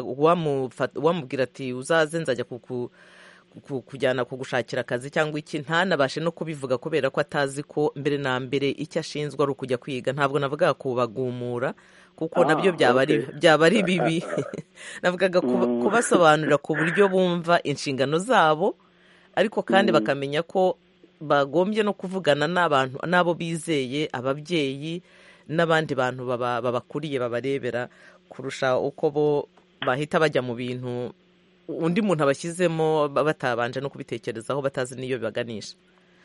[SPEAKER 1] wamubwira ati uzaze nzajya kujyana kugushakira akazi cyangwa iki ntanabashe no kubivuga kubera ko atazi ko mbere na mbere icyo ashinzwe ari ukujya kwiga ntabwo navugaga kubagumura kuko nabyo byaba ari bibi navugaga kubasobanurira ku buryo bumva inshingano zabo ariko kandi bakamenya ko bagombye no kuvugana n'abantu n'abo bizeye ababyeyi n'abandi bantu babakuriye babarebera kurusha uko bo bahita bajya mu bintu undi muntu abashyizemo batabanje no kubitekerezaho batazi n'iyo bibaganisha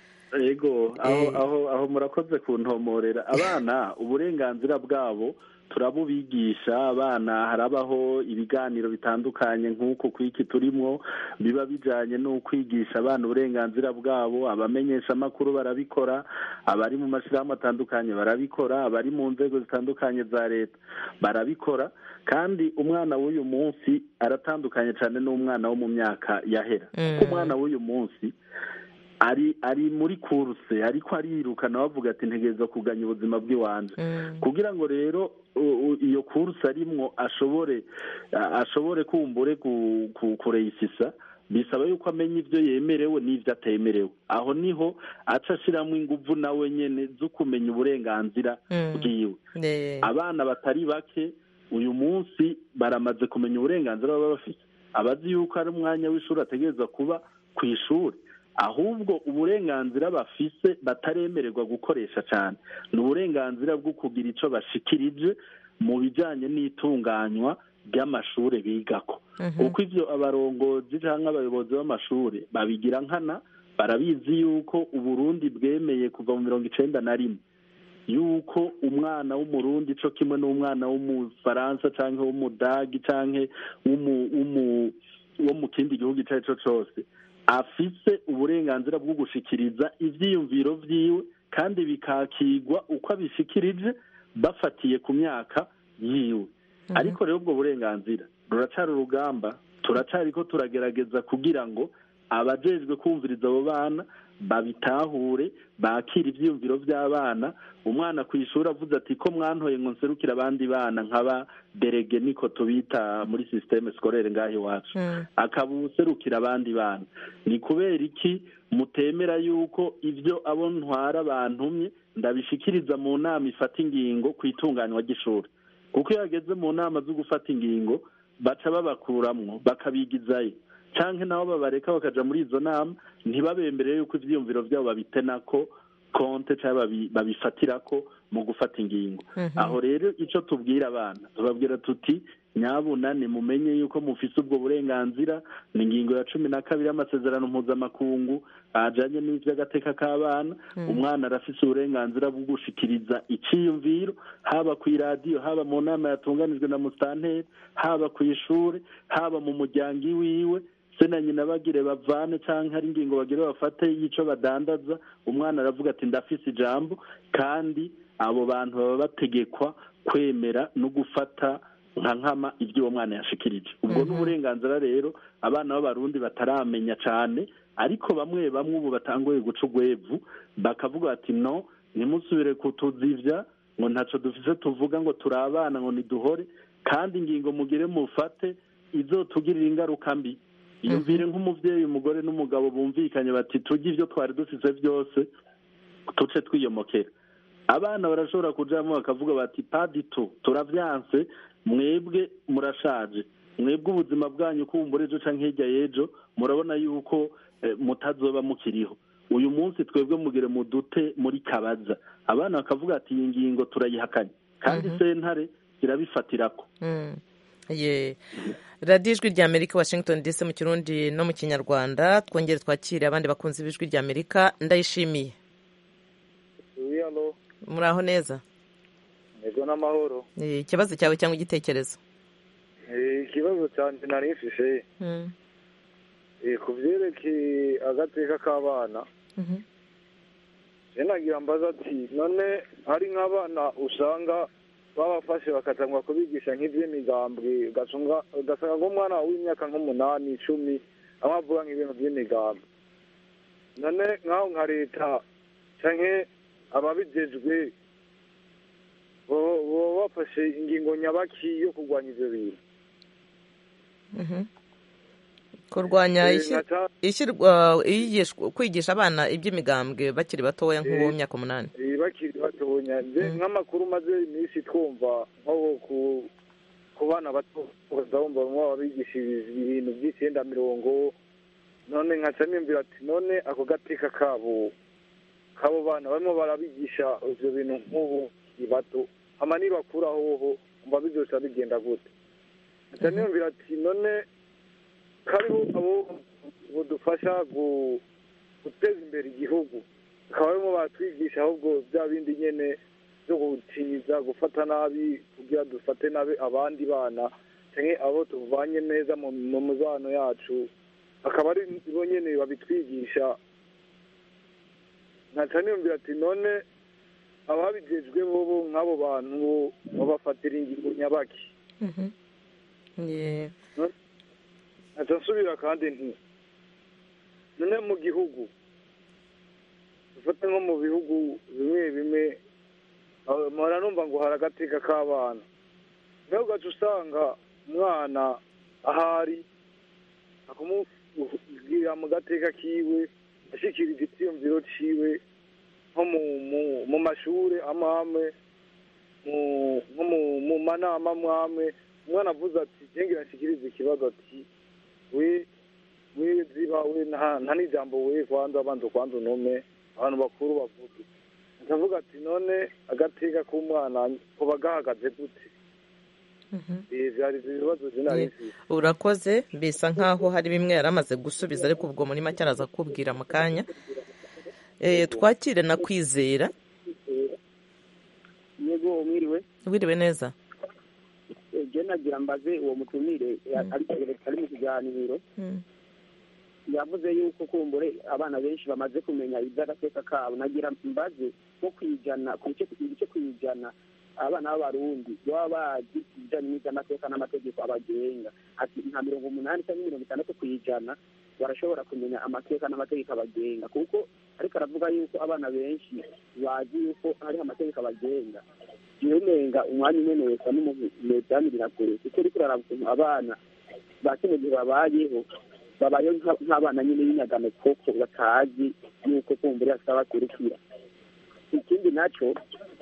[SPEAKER 3] yego aho murakoze kuntomorera abana uburenganzira bwabo turabubigisha abana harabaho ibiganiro bitandukanye nk'uku kw'iki turimo biba bijyanye no kwigisha abana uburenganzira bwabo abamenyesha amakuru barabikora abari mu mashyirahamwe atandukanye barabikora abari mu nzego zitandukanye za leta barabikora kandi umwana w'uyu munsi aratandukanye cyane n'umwana wo mu myaka yahera kuko umwana w'uyu munsi ari ari muri kuruse ariko arirukana bavuga ati ntegereza kuganya ubuzima bw'iwanjye kugira ngo rero iyo kuruse arimwo ashobore ashobore kumbure kureyisisa bisaba yuko amenya ibyo yemerewe n'ibyo atemerewe aho niho aca ashyiramo ingufu nawe nyine zo kumenya uburenganzira bwiwe abana batari bake uyu munsi baramaze kumenya uburenganzira baba bafite abazi yuko ari umwanya w'ishuri ategereza kuba ku ishuri ahubwo uburenganzira bafise bataremererwa gukoresha cyane ni uburenganzira bwo kugira icyo bashikirije mu bijyanye n'itunganywa ry'amashuri bigako kuko ibyo abarongozi cyangwa abayobozi b'amashuri babigira nkana barabizi yuko uburundi bwemeye kuva mu mirongo icenda na rimwe yuko umwana w'umurundi co kimwe n'umwana w'umufaransa cyangwa w'umudagi cyangwa wo mu kindi gihugu icyo ari cyo cyose afise uburenganzira bwo gushikiriza ivyiyumviro vyiwe kandi bikakigwa uko abishikirije bafatiye ku myaka yiwe ariko rero ubwo burenganzira ruracari urugamba turacariko turagerageza kugira ngo abajejwe kumviriza abo bana babitahure bakira ivyiyumviro vy'abana umwana ku ishuri avuze ati ko mwantoye ngo nserukire abandi bana nkaba derege niko tubita muri systeme scolaire ngaho iwacu akaba userukira abandi bana ni kubera iki mutemera yuko ibyo abo ntwara bantumye ndabishikiriza mu nama ifata ingingo ku itunganywa ry'ishuri kuko iyo hageze mu nama zo gufata ingingo baca babakuramwo bakabigizayo cyangwa nabo babareka bakaja muri izo nama ntibabemberere yuko ivyiyumviro vyabo babitenako konte cyangwa babifatirako mu gufata ingingo aho rero ico tubwira abana tubabwira tuti nyabunane mumenye yuko mufise ubwo burenganzira ni ingingo ya cumi na kabiri y'amasezerano mpuzamakungu ajanye n'ivy'agateka k'abana umwana arafise uburenganzira bwo gushikiriza iciyumviro haba ku iradiyo haba mu nama yatunganijwe na musitanteri haba ku ishure haba mu muryango iwiwe se na nyina bagire bavane cyangwa hari ingingo bagire bafate y'ico badandaza umwana aravuga ati ndafise ijambo kandi abo bantu baba bategekwa kwemera no gufata nka nkama ibyo uwo mwana yashikirije ubwo ni uburenganzira rero abana b'abarundi bataramenya cyane ariko bamwe bamwe ubu batanguye guca urwevu bakavuga bati no ntimusubire kutuzivya ngo ntaco dufise tuvuga ngo turi abana ngo niduhore kandi ingingo mugire mufate izotugirira ingaruka mbi yumvire nk'umuvyeyi umugore n'umugabo bumvikanye bati turye ivyo twari dufise byose tuce twiyomokera abana barashobora kujamo bakavuga bati paditu turavyanse mwebwe murashaje mwebwe ubuzima bwanyu kumbura ejo canke hirya y'ejo murabona yuko mutazoba mukiriho uyu munsi twebwe mugire mudute muri kabaza abana bakavuga ati iyi ngingo turayihakanye kandi sentare irabifatirako
[SPEAKER 1] ye radiyo ijwi rya amerika washington dc mu kirundi no mu kinyarwanda twongere twakire abandi bakunzi b'ijwi rya amerika ndayishimiye muri aho neza
[SPEAKER 7] ego n'amahoro
[SPEAKER 1] ikibazo cyawe cyangwa igitekerezo
[SPEAKER 7] ikibazo cyanjye nari mfise ku byerekeye agateka k'abana nagira mbaza ati none hari nk'abana usanga babafashe bakatangwa kubigisha nk'iby'imigambwe ugasanga nk'umwana w'imyaka nk'umunani icumi aho avuga nk'ibintu by'imigambwe none nk'aho nka leta cyangwa ababijejwe baba bafashe ingingo nyabaki yo kurwanya ibyo bintu
[SPEAKER 1] kurwanya kwigisha abana iby'imigambwe bakiri batoya nk'uwo myaka umunani
[SPEAKER 7] bakiri batoya nk'amakuru maze iminsi twumva nko ku bana bato bumva baba bigisha ibintu by'icyenda mirongo none nkaca nimvira ati none ako gateka kabo kabo bana barimo barabigisha ibyo bintu nk'ubu bato hama nibakuraho ho mba bizoca bigenda gute nkaca nimvira ati none kariho abo budufasha guteza imbere igihugu bakaba barimo baratwigisha ahubwo bya bindi nyene byo gutiza gufata nabi kugira dufate nabi abandi bana cyangwa abo tuvanye neza mu mubano yacu akaba ari bo nyene babitwigisha nkaca niyumvira ati none ababijejwe bobo nk'abo bantu babafatira ingingo nyabaki nkaca nsubira kandi nti none mu gihugu dufate nko mu bihugu bimwe bimwe mpora numva ngo hari agateka k'abana nawe ugaca usanga umwana ahari akamubwira mu gateka kiwe ashyikiriza icyiyumviro ciwe nko mu mashuri amwe amwe nko mu manama amwe amwe umwana avuze ati ngira nshyikirize ikibazo ati we we ziba we nta n'ijambo we kwanza abanza kwanza unume abantu bakuru bavuge ndavuga ati none agateka k'umwana kuba gahagaze gute Eh, vyari ibibazo sinari mfise
[SPEAKER 1] urakoze bisa nkaho hari bimwe yari amaze gusubiza ariko ubwo muri make araza kukubwira mu kanya Eh, twakire na kwizera
[SPEAKER 8] yego mwiriwe
[SPEAKER 1] wiriwe neza
[SPEAKER 8] je nagira mbaze uwo mutumire ariko ari mu kiganiro yavuze yuko kumbure abana benshi bamaze kumenya iby'agateka kabo nagira mbaze nko kwijana ku bice ibice kwijana abana b'abarundi baba bazi ibijanye n'iby'amateka n'amategeko abagenga ati nka mirongo umunani cyangwa mirongo itandatu ku ijana barashobora kumenya amateka n'amategeko abagenga kuko ariko aravuga yuko abana benshi bazi yuko hariho amategeko abagenga umenga umwanya umwe wese n'umumedanirira kure kuko uriko uraraba ukuntu abana ba kino gihe babayeho babayeho nka- nk'abana nyine b'inyagano koko batazi yuko kumbura hasa bakurikira ikindi naco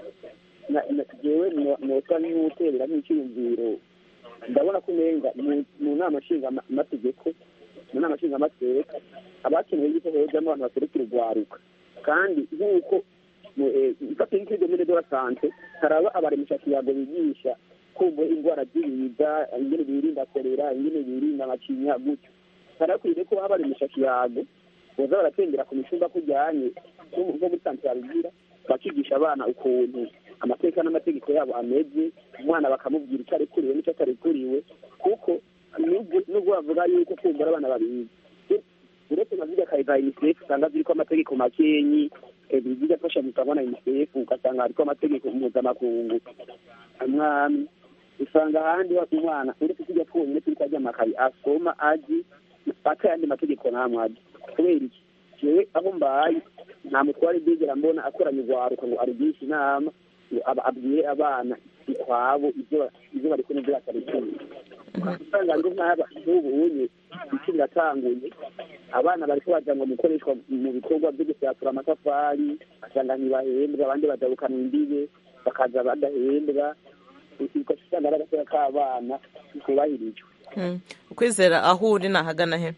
[SPEAKER 8] na- na- jewe no- nosa nk'uterera nk'iciyumviro ndabona ko umenga mu- mu nama nshingaamategeko mu nama nshingamateka abakenewe yuko hojamo abantu baserukira urwaruka kandi nk'uko mu- eh, mfata nk'ikigo muri de la sante haraba abaremeshakiyago bigisha kumva indwara z'ibiza ingene birinda korera ingene birinda amacinya gutyo harakwiye ko haba abaremeshakiyago boza baratengera ku micumba kujyanye nko mu- nko muri sante yabigira bakigisha abana ukuntu amateka n'amategeko yabo ameze umwana bakamubwira icyo arekuriwe n'icyo atarekuriwe kuko nubwo nubwo bavuga yuko kumbura abana babizi uretse nka zirya kayi za unicef usanga ziriko amategeko makenyi eh, zijya afasha gutangwa na unicef ugasanga hariko amategeko mpuzamakungu amwami usanga ahandi wa- umwana uretse tujya twonyine turiko arya amakayi asoma azi ata yandi mategeko namwe azi kubera iki jewe aho mbaye nta mutware bigera mbona akoranye urwaruka ngo arugishe inama ngo aba- abwire abana ikwabo ivyo ba- ivyo bariko n'ivyo batarekuye usanga ngo nk'aba nk'ubu unye iki biratanguye abana bariko baja ngo mukoreshwa mu bikorwa vyo gusyatura amatafari asanga ntibahembwa abandi badabukanwa imbibe bakaza badahembwa ugaca usanga ari agateka k'abana kubahirijwe
[SPEAKER 1] Mm. kwizera aho uri nahagana he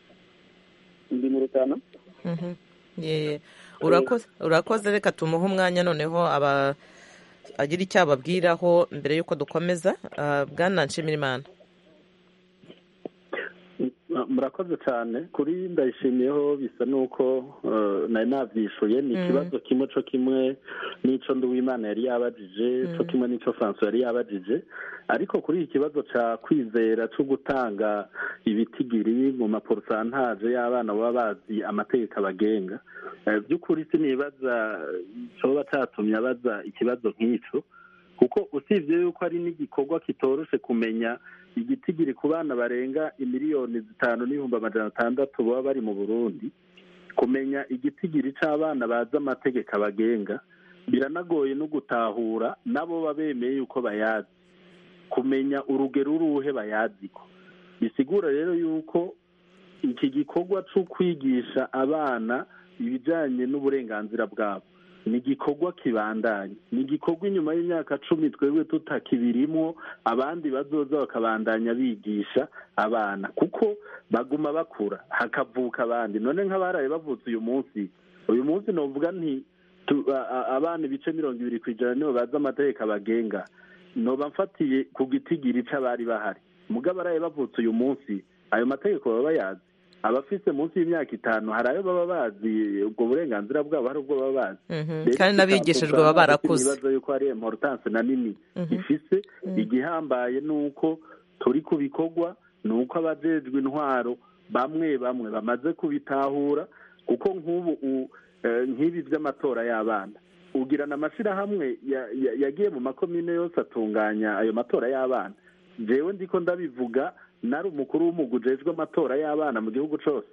[SPEAKER 8] ndi mu rutana
[SPEAKER 1] Mhm. Ye- urakoze urakoze reka tumuhe umwanya noneho aba agira icyo ababwiraho mbere y'uko dukomeza Ah, bwana nshimirimana
[SPEAKER 3] murakoze cyane kuri ndayishimiyeho bisa n'uko eh, nari nabyishuye ni
[SPEAKER 1] Mm.
[SPEAKER 3] ikibazo kimwe cyo kimwe n'icyo nduwimana yari yabajije cyo kimwe n'icyo francois yari yabajije ariko kuri iki kibazo cya kwizera cyo gutanga ibitigiri mu maporosantaje y'abana baba bazi amategeko abagenga Eh, by'ukuri sinibaza cyoba cyatumye abaza ikibazo nk'icyo kuko usibye yuko ari n'igikorwa kitoroshe kumenya igitigiri ku bana barenga imiliyoni zitanu n'ibihumbi amajana atandatu baba bari mu burundi kumenya igitigiri c'abana bazi amategeko abagenga biranagoye no gutahura nabo baba bemeye yuko bayazi kumenya urugero uruhe bayaziko bisigura rero yuko iki gikorwa cyo kwigisha abana ibijyanye n'uburenganzira bwabo ni igikorwa kibandanya ni igikorwa inyuma y'imyaka cumi twebwe tutakibirimo abandi bazoza bakabandanya bigisha abana kuko baguma bakura hakavuka abandi none nk'abaraye bavutse uyu munsi uyu munsi novuga nti tu- a- a- abana ibice mirongo ibiri ku ijana nibo bazi amategeko abagenga noba mfatiye ku gitigiri c'abari bahari mugabo abaraye bavutse uyu munsi ayo mategeko baba bayazi abafise munsi y'imyaka itanu hari ayo baba bazi ubwo burenganzira bwabo hari ubwo baba bazi
[SPEAKER 1] Mhm.
[SPEAKER 3] Rero
[SPEAKER 1] kandi n'abigishijwe baba barakuze
[SPEAKER 3] ibibazo yuko hari importance na nini
[SPEAKER 1] Mhm.
[SPEAKER 3] ifise igihambaye ni uko turi ku bikorwa ni uko abajejwe intwaro bamwe bamwe bamaze kubitahura kuko nk'ubu u- eh, nk'ibi by'amatora y'abana ugirana amashyirahamwe ya- ya- yagiye mu makomine yose atunganya ayo matora y'abana jewe ndiko ndabivuga nari umukuru w'umugwi ujejwe amatora y'abana mu gihugu cose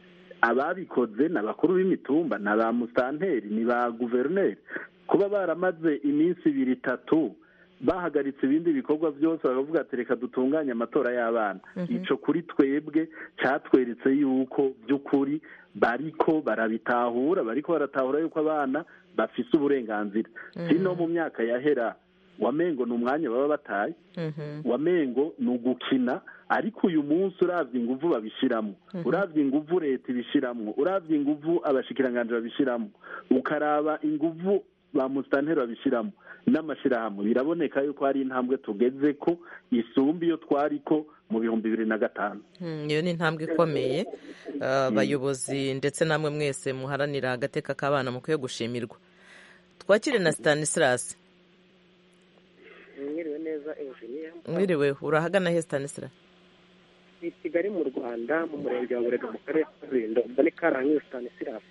[SPEAKER 3] ababikoze ni abakuru b'imitumba ni ba musanteri ni ba guverineri kuba baramaze iminsi ibiri itatu bahagaritse ibindi bikorwa byose bakavuga ati reka dutunganye amatora y'abana
[SPEAKER 9] Mhm.
[SPEAKER 3] ico kuri twebwe catweretse yuko by'ukuri bariko barabitahura bariko baratahura yuko abana bafise uburenganzira
[SPEAKER 1] Mhm.
[SPEAKER 3] si no mu myaka yahera wamengo ni umwanya baba bataye
[SPEAKER 1] Mhm.
[SPEAKER 3] wamengo ni ugukina ariko uyu munsi uravye inguvu babishiramo
[SPEAKER 1] Mhm.
[SPEAKER 3] uravye inguvu leta ibishiramwo uravye inguvu abashikiranganji babishiramwo ukaraba inguvu ba musitanteri babishyiramo n'amashyirahamwe biraboneka yuko hari intambwe tugeze ko isumba iyo twari ko mu bihumbi bibiri na gatanu
[SPEAKER 1] iyo ni intambwe ikomeye abayobozi ndetse namwe mwese muharanira agateka k'abana mukwiye gushimirwa twakire na stanislas
[SPEAKER 9] mwiriwe neza enjiniya
[SPEAKER 1] mwiriwe urahagana he stanislas
[SPEAKER 9] i kigali mu rwanda mu murenge wa burega mu karere ka rulindo mbone karangiye stanislas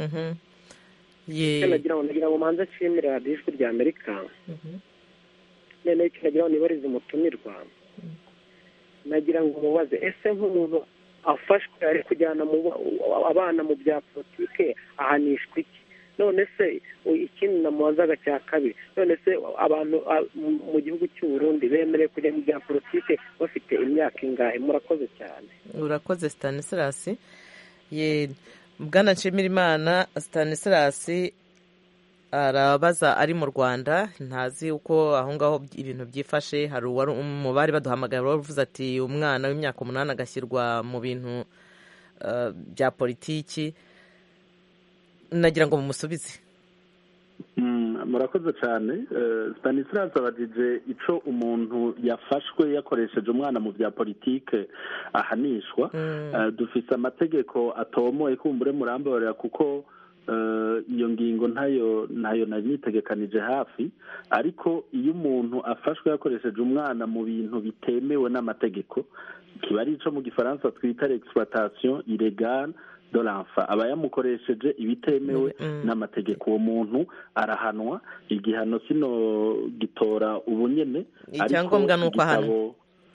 [SPEAKER 9] nagira ngo nagira ngo manze nshimire radiyo ijwi rya amerika noneho icyo nagira ngo nibarize umutumirwa nagira ngo mubaze ese nk'umuntu afashwe ari kujyana abana mu bya politike ahanishwa iki none se ikindi namubazaga cya kabiri none se abantu mu gihugu cy'u Burundi bemerewe kujya mu bya politike bafite imyaka ingahe murakoze cyane
[SPEAKER 1] urakoze stanislas ye bwana nshimirimana stanislas arabaza ari mu rwanda ntazi uko aho ngaho ibintu byifashe hari mu bari baduhamagara bavuze ati umwana w'imyaka umunani agashyirwa mu bintu bya politiki nagira ngo mumusubize
[SPEAKER 3] murakoze cyane stanislas abajije icyo umuntu yafashwe yakoresheje umwana mu bya politike ahanishwa dufite amategeko atomoye kumbure murambabarira kuko iyo ngingo ntayo ntayo nari nitegekanije hafi ariko iyo umuntu afashwe yakoresheje umwana mu bintu bitemewe n'amategeko kiba ari icyo mu gifaransa twita l'exploitation illegale de l'enfant aba yamukoresheje ibitemewe n'amategeko uwo muntu arahanwa igihano kino gitora ubunyene
[SPEAKER 1] icyangombwa ni uko ahanwa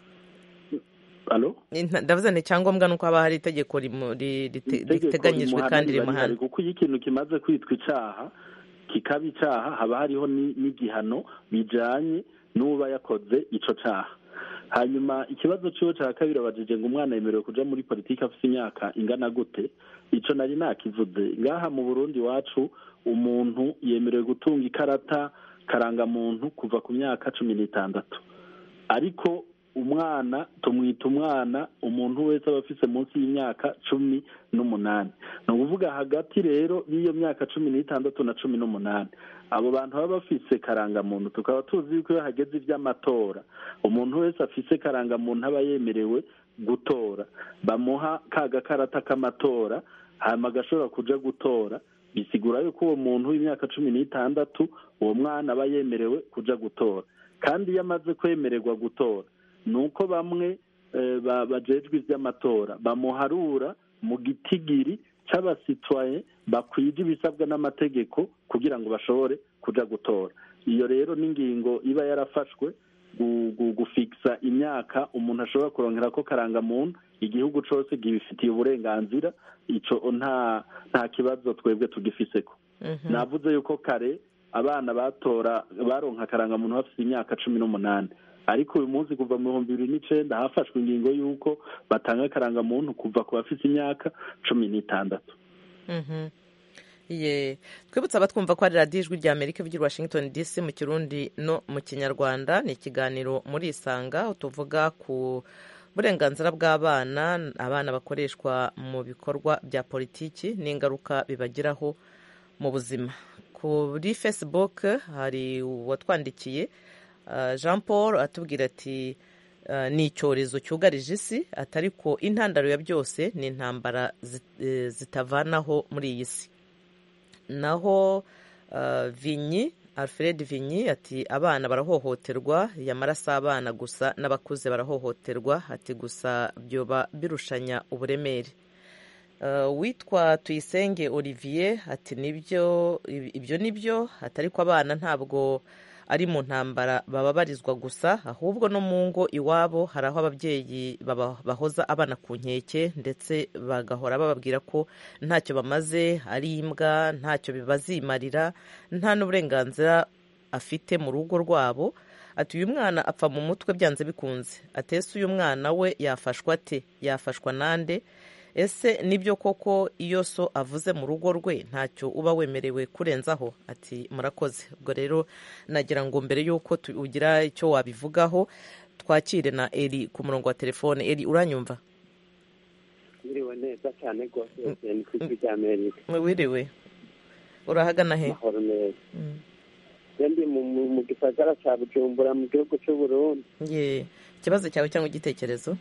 [SPEAKER 1] ndavuze ni icyangombwa ni uko haba hari itegeko riteganyijwe kandi rimuhana
[SPEAKER 3] kuko iyo ikintu kimaze kwitwa icyaha kikaba icyaha haba hariho n'igihano bijyanye n'uba yakoze icyo cyaha hanyuma ikibazo cyiwe cya kabiri abajije ngo umwana yemerewe kujya muri politiki afite imyaka ingana gute icyo nari nakivuze ngaha mu burundi iwacu umuntu yemerewe gutunga ikarata karangamuntu kuva ku myaka cumi n'itandatu ariko umwana tumwita umwana umuntu wese aba afite munsi y'imyaka cumi n'umunani ni ukuvuga hagati rero y'iyo myaka cumi n'itandatu na cumi n'umunani abo bantu baba bafise karangamuntu tukaba tuzi yuko iyo hageze iby'amatora umuntu wese afise karangamuntu aba yemerewe gutora bamuha ka gakarata k'amatora hanyuma agashobora kuja gutora bisigura yuko uwo muntu w'imyaka cumi n'itandatu uwo mwana aba yemerewe kuja gutora kandi iyo amaze kwemererwa gutora ni uko bamwe bajejwe iby'amatora bamuharura mu gitigiri cy'abasitwaye bakwije ibisabwa n'amategeko kugira ngo bashobore kuja gutora iyo rero n'ingingo iba yarafashwe gufikisa imyaka umuntu ashobora kurongera ko karangamuntu igihugu cyose gibifitiye uburenganzira icyo nta nta kibazo twebwe tugifiseko navuze yuko kare abana batora baronka karangamuntu bafite imyaka cumi n'umunani ariko uyu munsi kuva mu bihumbi bibiri n'icyenda hafashwe ingingo y'uko batanga akarangamuntu kuva ku bafite imyaka cumi n'itandatu
[SPEAKER 1] twibutse abatwumva ko ari radiyo ijwi rya amerika ivugira washington dc mu kirundi no mu kinyarwanda ni ikiganiro muri isanga tuvuga ku burenganzira bw'abana abana bakoreshwa mu bikorwa bya politiki n'ingaruka bibagiraho mu buzima kuri facebook hari uwatwandikiye jean paul atubwira ati ni icyorezo cyugarije isi atari ko intandaro ya byose ni intambara zitavanaho muri iyi si naho vinyi alfred vinyi ati abana barahohoterwa yamara si abana gusa n'abakuze barahohoterwa ati gusa byoba birushanya uburemere witwa tuyisenge olivier ati nibyo ibyo nibyo atari ko abana ntabwo ari mu ntambara bababarizwa gusa ahubwo no mu ngo iwabo hari aho ababyeyi bahoza abana ku nkeke ndetse bagahora bababwira ko ntacyo bamaze ari imbwa ntacyo bazimarira nta n'uburenganzira afite mu rugo rwabo ati uyu mwana apfa mu mutwe byanze bikunze atese uyu mwana we yafashwa ate yafashwa nande ese nibyo koko iyo so avuze mu rugo rwe ntacyo uba wemerewe kurenzaho ati murakoze ubwo rero nagira ngo mbere y'uko ugira icyo wabivugaho twakire na eri ku murongo wa telefone eri uranyumva
[SPEAKER 10] wiriwe neza cyane rwose ni ku ijwi rya amerika
[SPEAKER 1] wiriwe urahagana he
[SPEAKER 10] mahoro neza je ndi mu- mu mu gisagara ca bujumbura mu gihugu c'uburundi
[SPEAKER 1] ye ikibazo cyawe cyangwa igitekerezo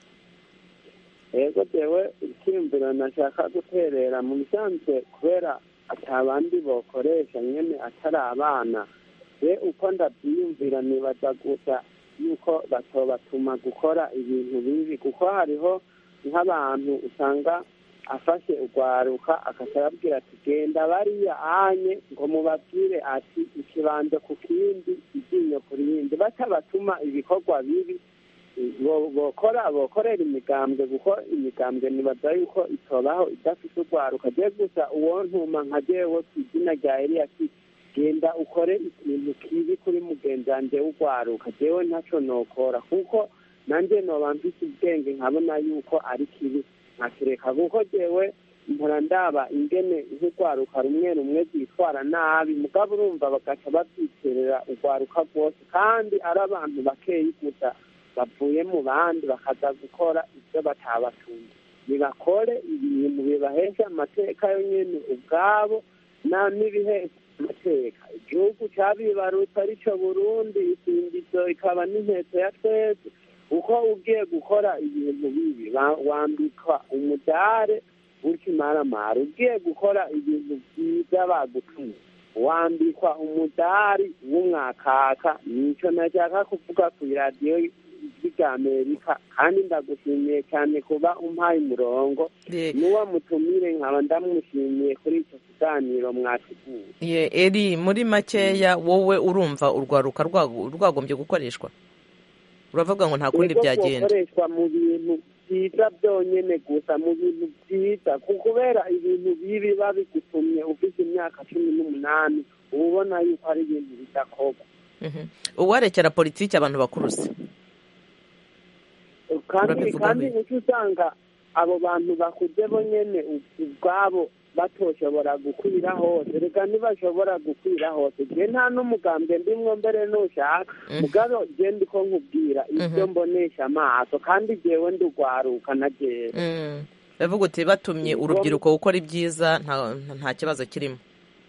[SPEAKER 10] yego jewe icyiyumviro nashaka guterera mu bisanzwe kubera atabandi bokoresha nyene atari abana je uko ndavyiyumvira nibaza gusa yuko batobatuma gukora ibintu bibi kuko hariho nk'abantu usanga afashe urwaruka akaca arabwira ati genda bariya anye ngo mubabwire ati ikibanza ku kindi iryinyo ku rindi batabatuma ibikorwa bibi bo- bokora bokorera imigambwe kuko imigambwe nibaza yuko itobaho idafite urwaruka je gusa uwo ntuma nka jewe ku izina rya eliyasi genda ukore ikintu kibi kuri mugenzi wanje w'urwaruka jewe ntaco nokora kuko nanje noba mfise ubwenge nkabona yuko ari kibi nkakireka kuko jewe mpora ndaba ingene nk'urwaruka rumwe rumwe rwitwara nabi mugabo urumva bagaca babyiterera urwaruka rwose kandi ari abantu bakeyi gusa bavuye mu bandi bakaza gukora ibyo batabatumye nibakore ibintu bibahesha amateka yo nyene ubwabo na n'ibihesha amateka igihugu cabibarutse arico burundi isingizo ikaba n'intego ya twese uko ugiye gukora ibintu bibi ba- wambikwa umudare w'ikimaramara ugiye gukora ibintu byiza bagutumye wambikwa umudari w'umwakaka nico nashaka kuvuga ku iradiyo ijwi rya amerika kandi ndagushimiye cyane kuba umpaye umurongo n'uwo mutumire nkaba ndamushimiye kuri icyo kiganiro mwateguye
[SPEAKER 1] ye eri muri makeya wowe urumva urwaruka rwago- rwagombye gukoreshwa uravuga ngo nta kundi
[SPEAKER 10] Yego
[SPEAKER 1] byagenda
[SPEAKER 10] gukoreshwa mu bintu byiza byonyene gusa mu bintu byiza ku- kubera ibintu bibi biba bigutumye ufite imyaka cumi n'umunani uba ubona yuko ari ibintu bidakorwa
[SPEAKER 1] Mhm. uwarekera politiki abantu bakuruse
[SPEAKER 10] kandi
[SPEAKER 1] Urabivuga
[SPEAKER 10] kandi
[SPEAKER 1] bite?
[SPEAKER 10] uca usanga abo bantu bakuze bo nyene u- ubwabo batoshobora gukwira hose reka ntibashobora gukwira hose je nta n'umugambwe ndimwo mbere nushaka mugabo je ndiko nkubwira ibyo mbonesha amaso kandi jewe ndugwaruka na jewe
[SPEAKER 1] Mm. uravuga uti batumye urubyiruko gukora ibyiza nta nta kibazo kirimo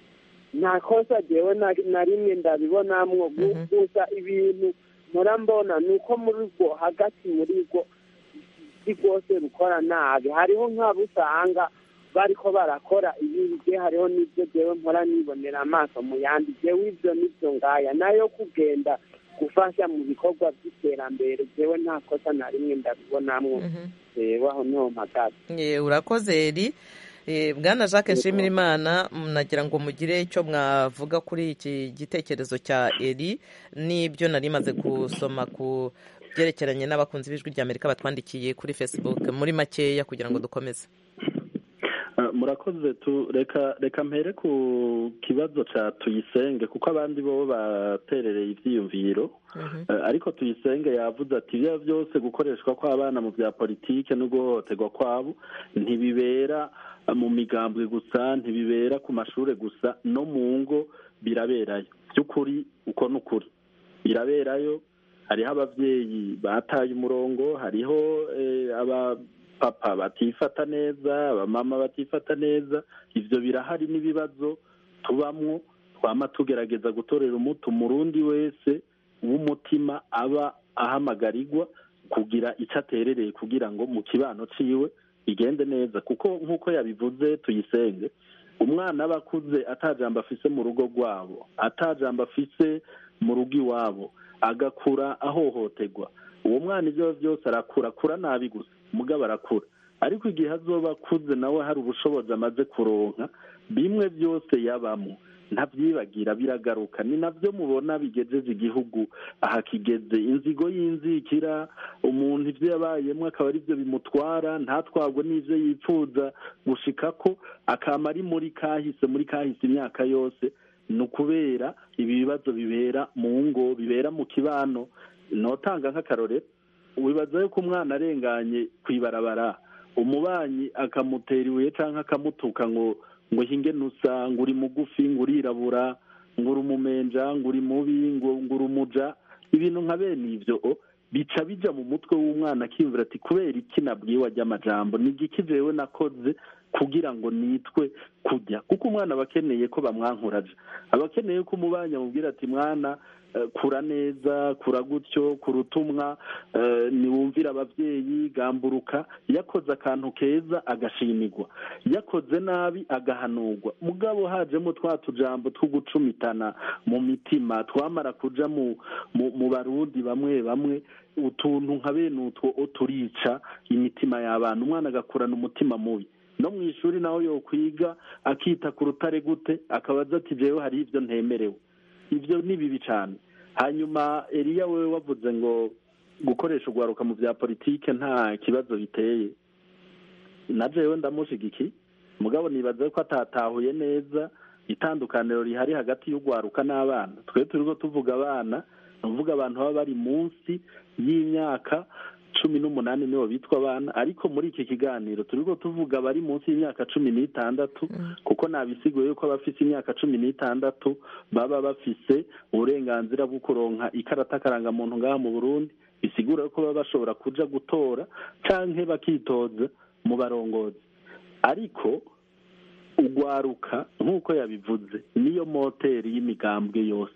[SPEAKER 10] nta kosa jewe na na rimwe ndabibonamwo gu- gusa ibintu mpora mbona ni uko muri rwo hagati muri rwo si rwose rukora nabi hariho nk'abo usanga bariko barakora ibintu je hariho n'ibyo jewe mpora nibonera amaso mu yandi jewe ibyo n'ibyo ngaya nayo kugenda gufasha mu bikorwa by'iterambere jewe nta kosa na rimwe ndabibonamwo jewe aho niho mpagaze
[SPEAKER 1] Ye, urakoze eri Eh, bwana jacques nshimirimana nagira ngo mugire icyo mwavuga kuri iki gitekerezo cya eri n'ibyo nari maze gusoma ku byerekeranye n'abakunzi b'ijwi rya amerika batwandikiye kuri facebook muri makeya kugira ngo dukomeze
[SPEAKER 3] Uh, murakoze tu reka reka mpere ku kibazo ca tuyisenge kuko abandi bo baterereye ivyiyumviro Uh, ariko tuyisenge yavuze ati ibyo byose gukoreshwa kw'abana mu bya politike no guhohoterwa kwabo ntibibera uh, mu migambwe gusa ntibibera ku mashure gusa no mu ngo biraberayo by'ukuri uko ni ukuri biraberayo hariho ababyeyi bataye umurongo hariho eh, abapapa batifata neza abamama batifata neza ivyo birahari n'ibibazo tubamwo twama tugerageza gutorera umuti umurundi wese w'umutima aba ahamagarirwa kugira icyo aterereye kugira ngo mu kibano ciwe bigende neza kuko nk'uko yabivuze tuyisenge umwana aba akuze atajambo afise mu rugo rwabo atajambo afise mu rugo iwabo agakura ahohoterwa uwo mwana ibyo byose arakura akura nabi gusa mugabo arakura ariko igihe azoba akuze nawe hari ubushobozi amaze kuronka bimwe byose yabamo ntabyibagira biragaruka ni nabyo mubona bigejeje igihugu aha kigeze inzigo y'inzikira umuntu ibyo yabayemo akaba ari byo bimutwara ntatwagwe n'ibyo yifuza gushika ko akaba ari muri kahise muri kahise imyaka yose ni ukubera ibi bibazo bibera mu ngo bibera mu kibano notanga nk'akarorero wibaza yuko umwana arenganye ku ibarabara umubanyi akamutera ibuye cyangwa akamutuka ngo ngo hinge nusa ngo uri mugufi ngo urirabura ngo uri umumenja ngo uri mubi ngo ngo uri umuja ibintu nka bene ibyo bica bija mu mutwe w'umwana akiyumvira ati kubera iki nabwiwe ajya amajambo ni igiki jewe nakoze kugira ngo nitwe kujya kuko umwana aba akeneye ko bamwankuraje aba akeneye ko umubanyi amubwira ati mwana kura neza kura gutyo kura utumwa niwumvira ababyeyi gamburuka yakoze akantu keza agashimirwa yakoze nabi agahanurwa mugabo hajemo twa tujambo two gucumitana mu mitima twamara kuja mu barundi bamwe bamwe utuntu nka bene utwo turica imitima y'abantu umwana agakurana umutima mubi no mu ishuri naho yokwiga akita ku rutare gute akabaza ati jewe hari ibyo ntemerewe ibyo ni bibi cyane hanyuma eriya wewe wavuze ngo gukoresha urwaruka mu bya politike nta kibazo biteye na jewe ndamushigiki mugabo nibaza ko atatahuye neza itandukaniro rihari hagati y'urwaruka n'abana twe turiho tuvuga abana tuvuga abantu baba bari munsi y'imyaka cumi n'umunani nibo bitwa abana ariko muri iki kiganiro turiho tuvuga abari munsi y'imyaka cumi n'itandatu kuko nabisiguye yuko abafite imyaka cumi n'itandatu baba bafise uburenganzira bwo kuronka ikarata karangamuntu ngaha mu burundi bisigura ko baba bashobora kuja gutora canke bakitoza mu barongozi ariko ugwaruka nk'uko yabivuze niyo moteri y'imigambwe yose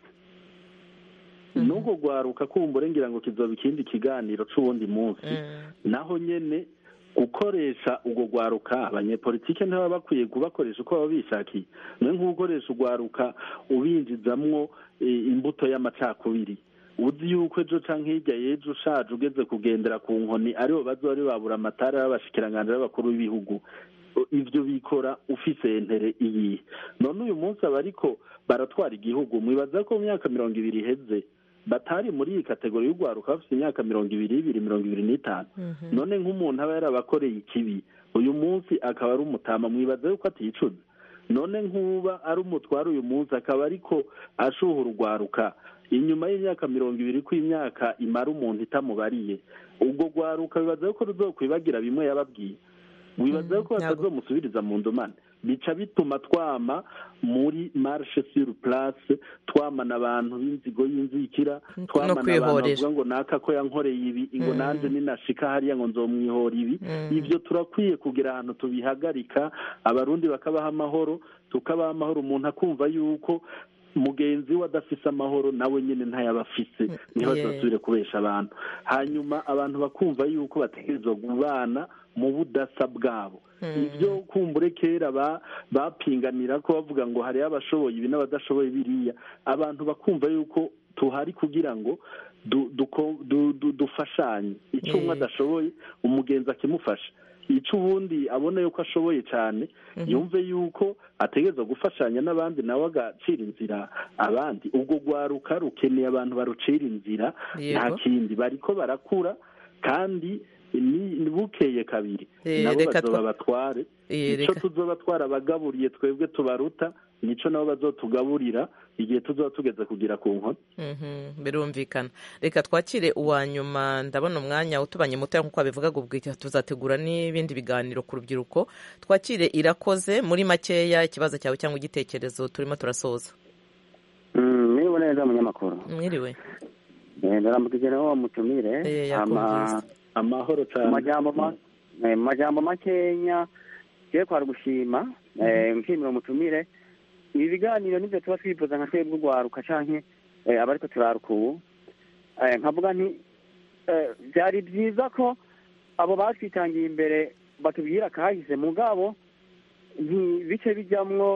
[SPEAKER 3] n'ubwo gwaruka kumbura ngira ngo kizoba ikindi kiganiro c'uwundi munsi naho nyene gukoresha ubwo gwaruka abanyepolitike ntibaba bakwiye kubakoresha uko baba bishakiye niyo nk'ugukoresha ugwaruka ubinjizamwo imbuto y'amacakubiri uzi yuko ejo canke hirya y'ejo ushaje ugeze kugendera ku nkoni aribo bazoba bari babura amatara y'abashikiranganji b'abakuru b'ibihugu ibyo bikora ufise entere iyihe none uyu munsi aba ariko baratwara igihugu mwibaza ko mu myaka mirongo ibiri iheze batari muri iyi kategori y'urwaruka bafite imyaka mirongo ibiri ibiri mirongo ibiri n'itanu none nk'umuntu aba yarabakoreye ikibi uyu munsi akaba ari umutama mwibaza yuko aticuza none nk'uba ari umutware uyu munsi akaba ariko ashuha urwaruka inyuma y'imyaka mirongo ibiri ko imyaka imara umuntu itamubariye ubwo rwaruka bibaza yuko ruzokwibagira bimwe yababwiye wibaza yuko batazomusubiriza mu ndumane bica bituma twama muri marshe sur place twamana abantu b'inzigo y'inzikira twamana abantu bavuga ngo naka ko yankoreye ibi ngo nanjye ninashika hariya ngo nzomwihora ibi ibyo turakwiye kugira ahantu tubihagarika abarundi bakabaha amahoro tukabaha amahoro umuntu akumva yuko mugenzi we adafise amahoro nawe nyine ntayaba afise niho adasubire kubesha abantu hanyuma abantu bakumva yuko bategerezwa kubana mu budasa bwabo ibyo kumbure kera bapinganira ko bavuga ngo hariho abashoboye ibi n'abadashoboye biriya abantu bakumva yuko tuhari kugira ngo dufashanye icyo umwe adashoboye umugenzi akimufasha icyo ubundi abona yuko ashoboye cyane yumve yuko ategereza gufashanya n'abandi nawe agacira inzira abandi ubwo rwaruka rukeneye abantu barucira inzira nta kindi bariko barakura kandi ni bukeye kabiri nabo bazoba batware icyo tuzoba twarabagaburiye twebwe tubaruta nico nabo bazotugaburira igihe tuzoba tugeze kugira ku nkoni
[SPEAKER 1] birumvikana reka twakire uwa nyuma ndabona umwanya utubanye muto nk'uko babivugaga ubwo tuzategura n'ibindi biganiro ku rubyiruko twakire irakoze muri makeya ikibazo cyawe cyangwa igitekerezo turimo turasoza
[SPEAKER 11] mwiriwe neza munyamakuru
[SPEAKER 1] mwiriwe
[SPEAKER 11] ndarambuka nawe mutumire
[SPEAKER 3] amahoro cyane
[SPEAKER 11] mu majambo makenya tugiye kwara gushima nshimira umutumire ibi biganiro nibyo tuba twifuza nka twebwe urwaruka canke abariko turaruka ubu nkavuga nti byari byiza ko abo batwitangiye imbere batubwira kahise mugabo ntibice bijamwo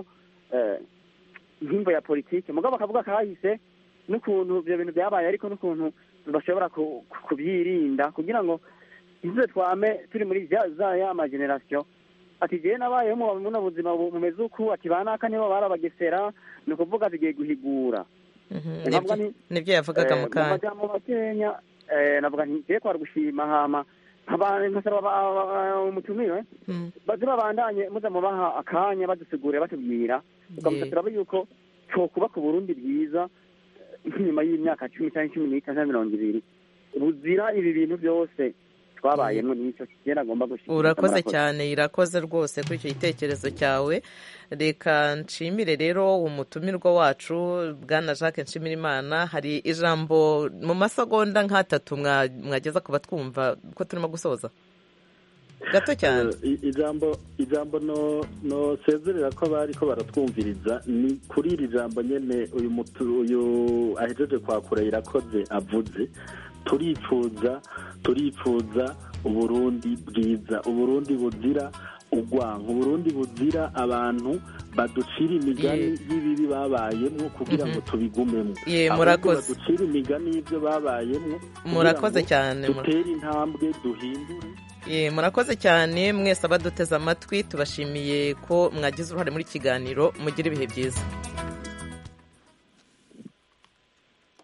[SPEAKER 11] nk'imvo ya politike mugabo bakavuga kahise n'ukuntu ibyo bintu byabaye ariko n'ukuntu bashobora kubyirinda kugira ngo izuba twame turi muri za ya magenerasiyo ati jewe nabayeho mu buno buzima bumeze uku ati banaka nibo barabagesera ni ukuvuga tugiye guhigura
[SPEAKER 1] nibyo yavugaga mu kanya
[SPEAKER 11] amajambo makenya navuga nti jewe kwara gushima hama nkasaba umutumire baze babandanye muza mubaha akanya badusigurira batubwira tukamusa turaba yuko twokubaka uburundi bwiza nk'inyuma y'imyaka cumi cyangwa cumi n'itanu na mirongo ibiri buzira ibi bintu byose twabayemo n'icyo kigera agomba gushyira
[SPEAKER 1] urakoze cyane irakoze rwose kuri icyo gitekerezo cyawe reka nshimire rero umutumirwa wacu bwana jacques nshimirimana hari ijambo mu masegonda nk'atatu mwageza ku batwumva ko turimo gusoza gato cyane
[SPEAKER 3] ijambo ijambo no no sezerera ko abari ko baratwumviriza ni kuri iri jambo nyene uyu mutu uyu ahejeje kwakura irakoze avuze turifuza turifuza uburundi bwiza uburundi buzira urwanko uburundi buzira abantu baducira imigani y'ibibi babayemo kugira ngo tubigumemo
[SPEAKER 1] murakoze
[SPEAKER 3] baducira imigani y'ibyo babayemo
[SPEAKER 1] murakoze cyane
[SPEAKER 3] dutere intambwe duhindure
[SPEAKER 1] murakoze cyane mwese abaduteze amatwi tubashimiye ko mwagize uruhare muri kiganiro mugire ibihe byiza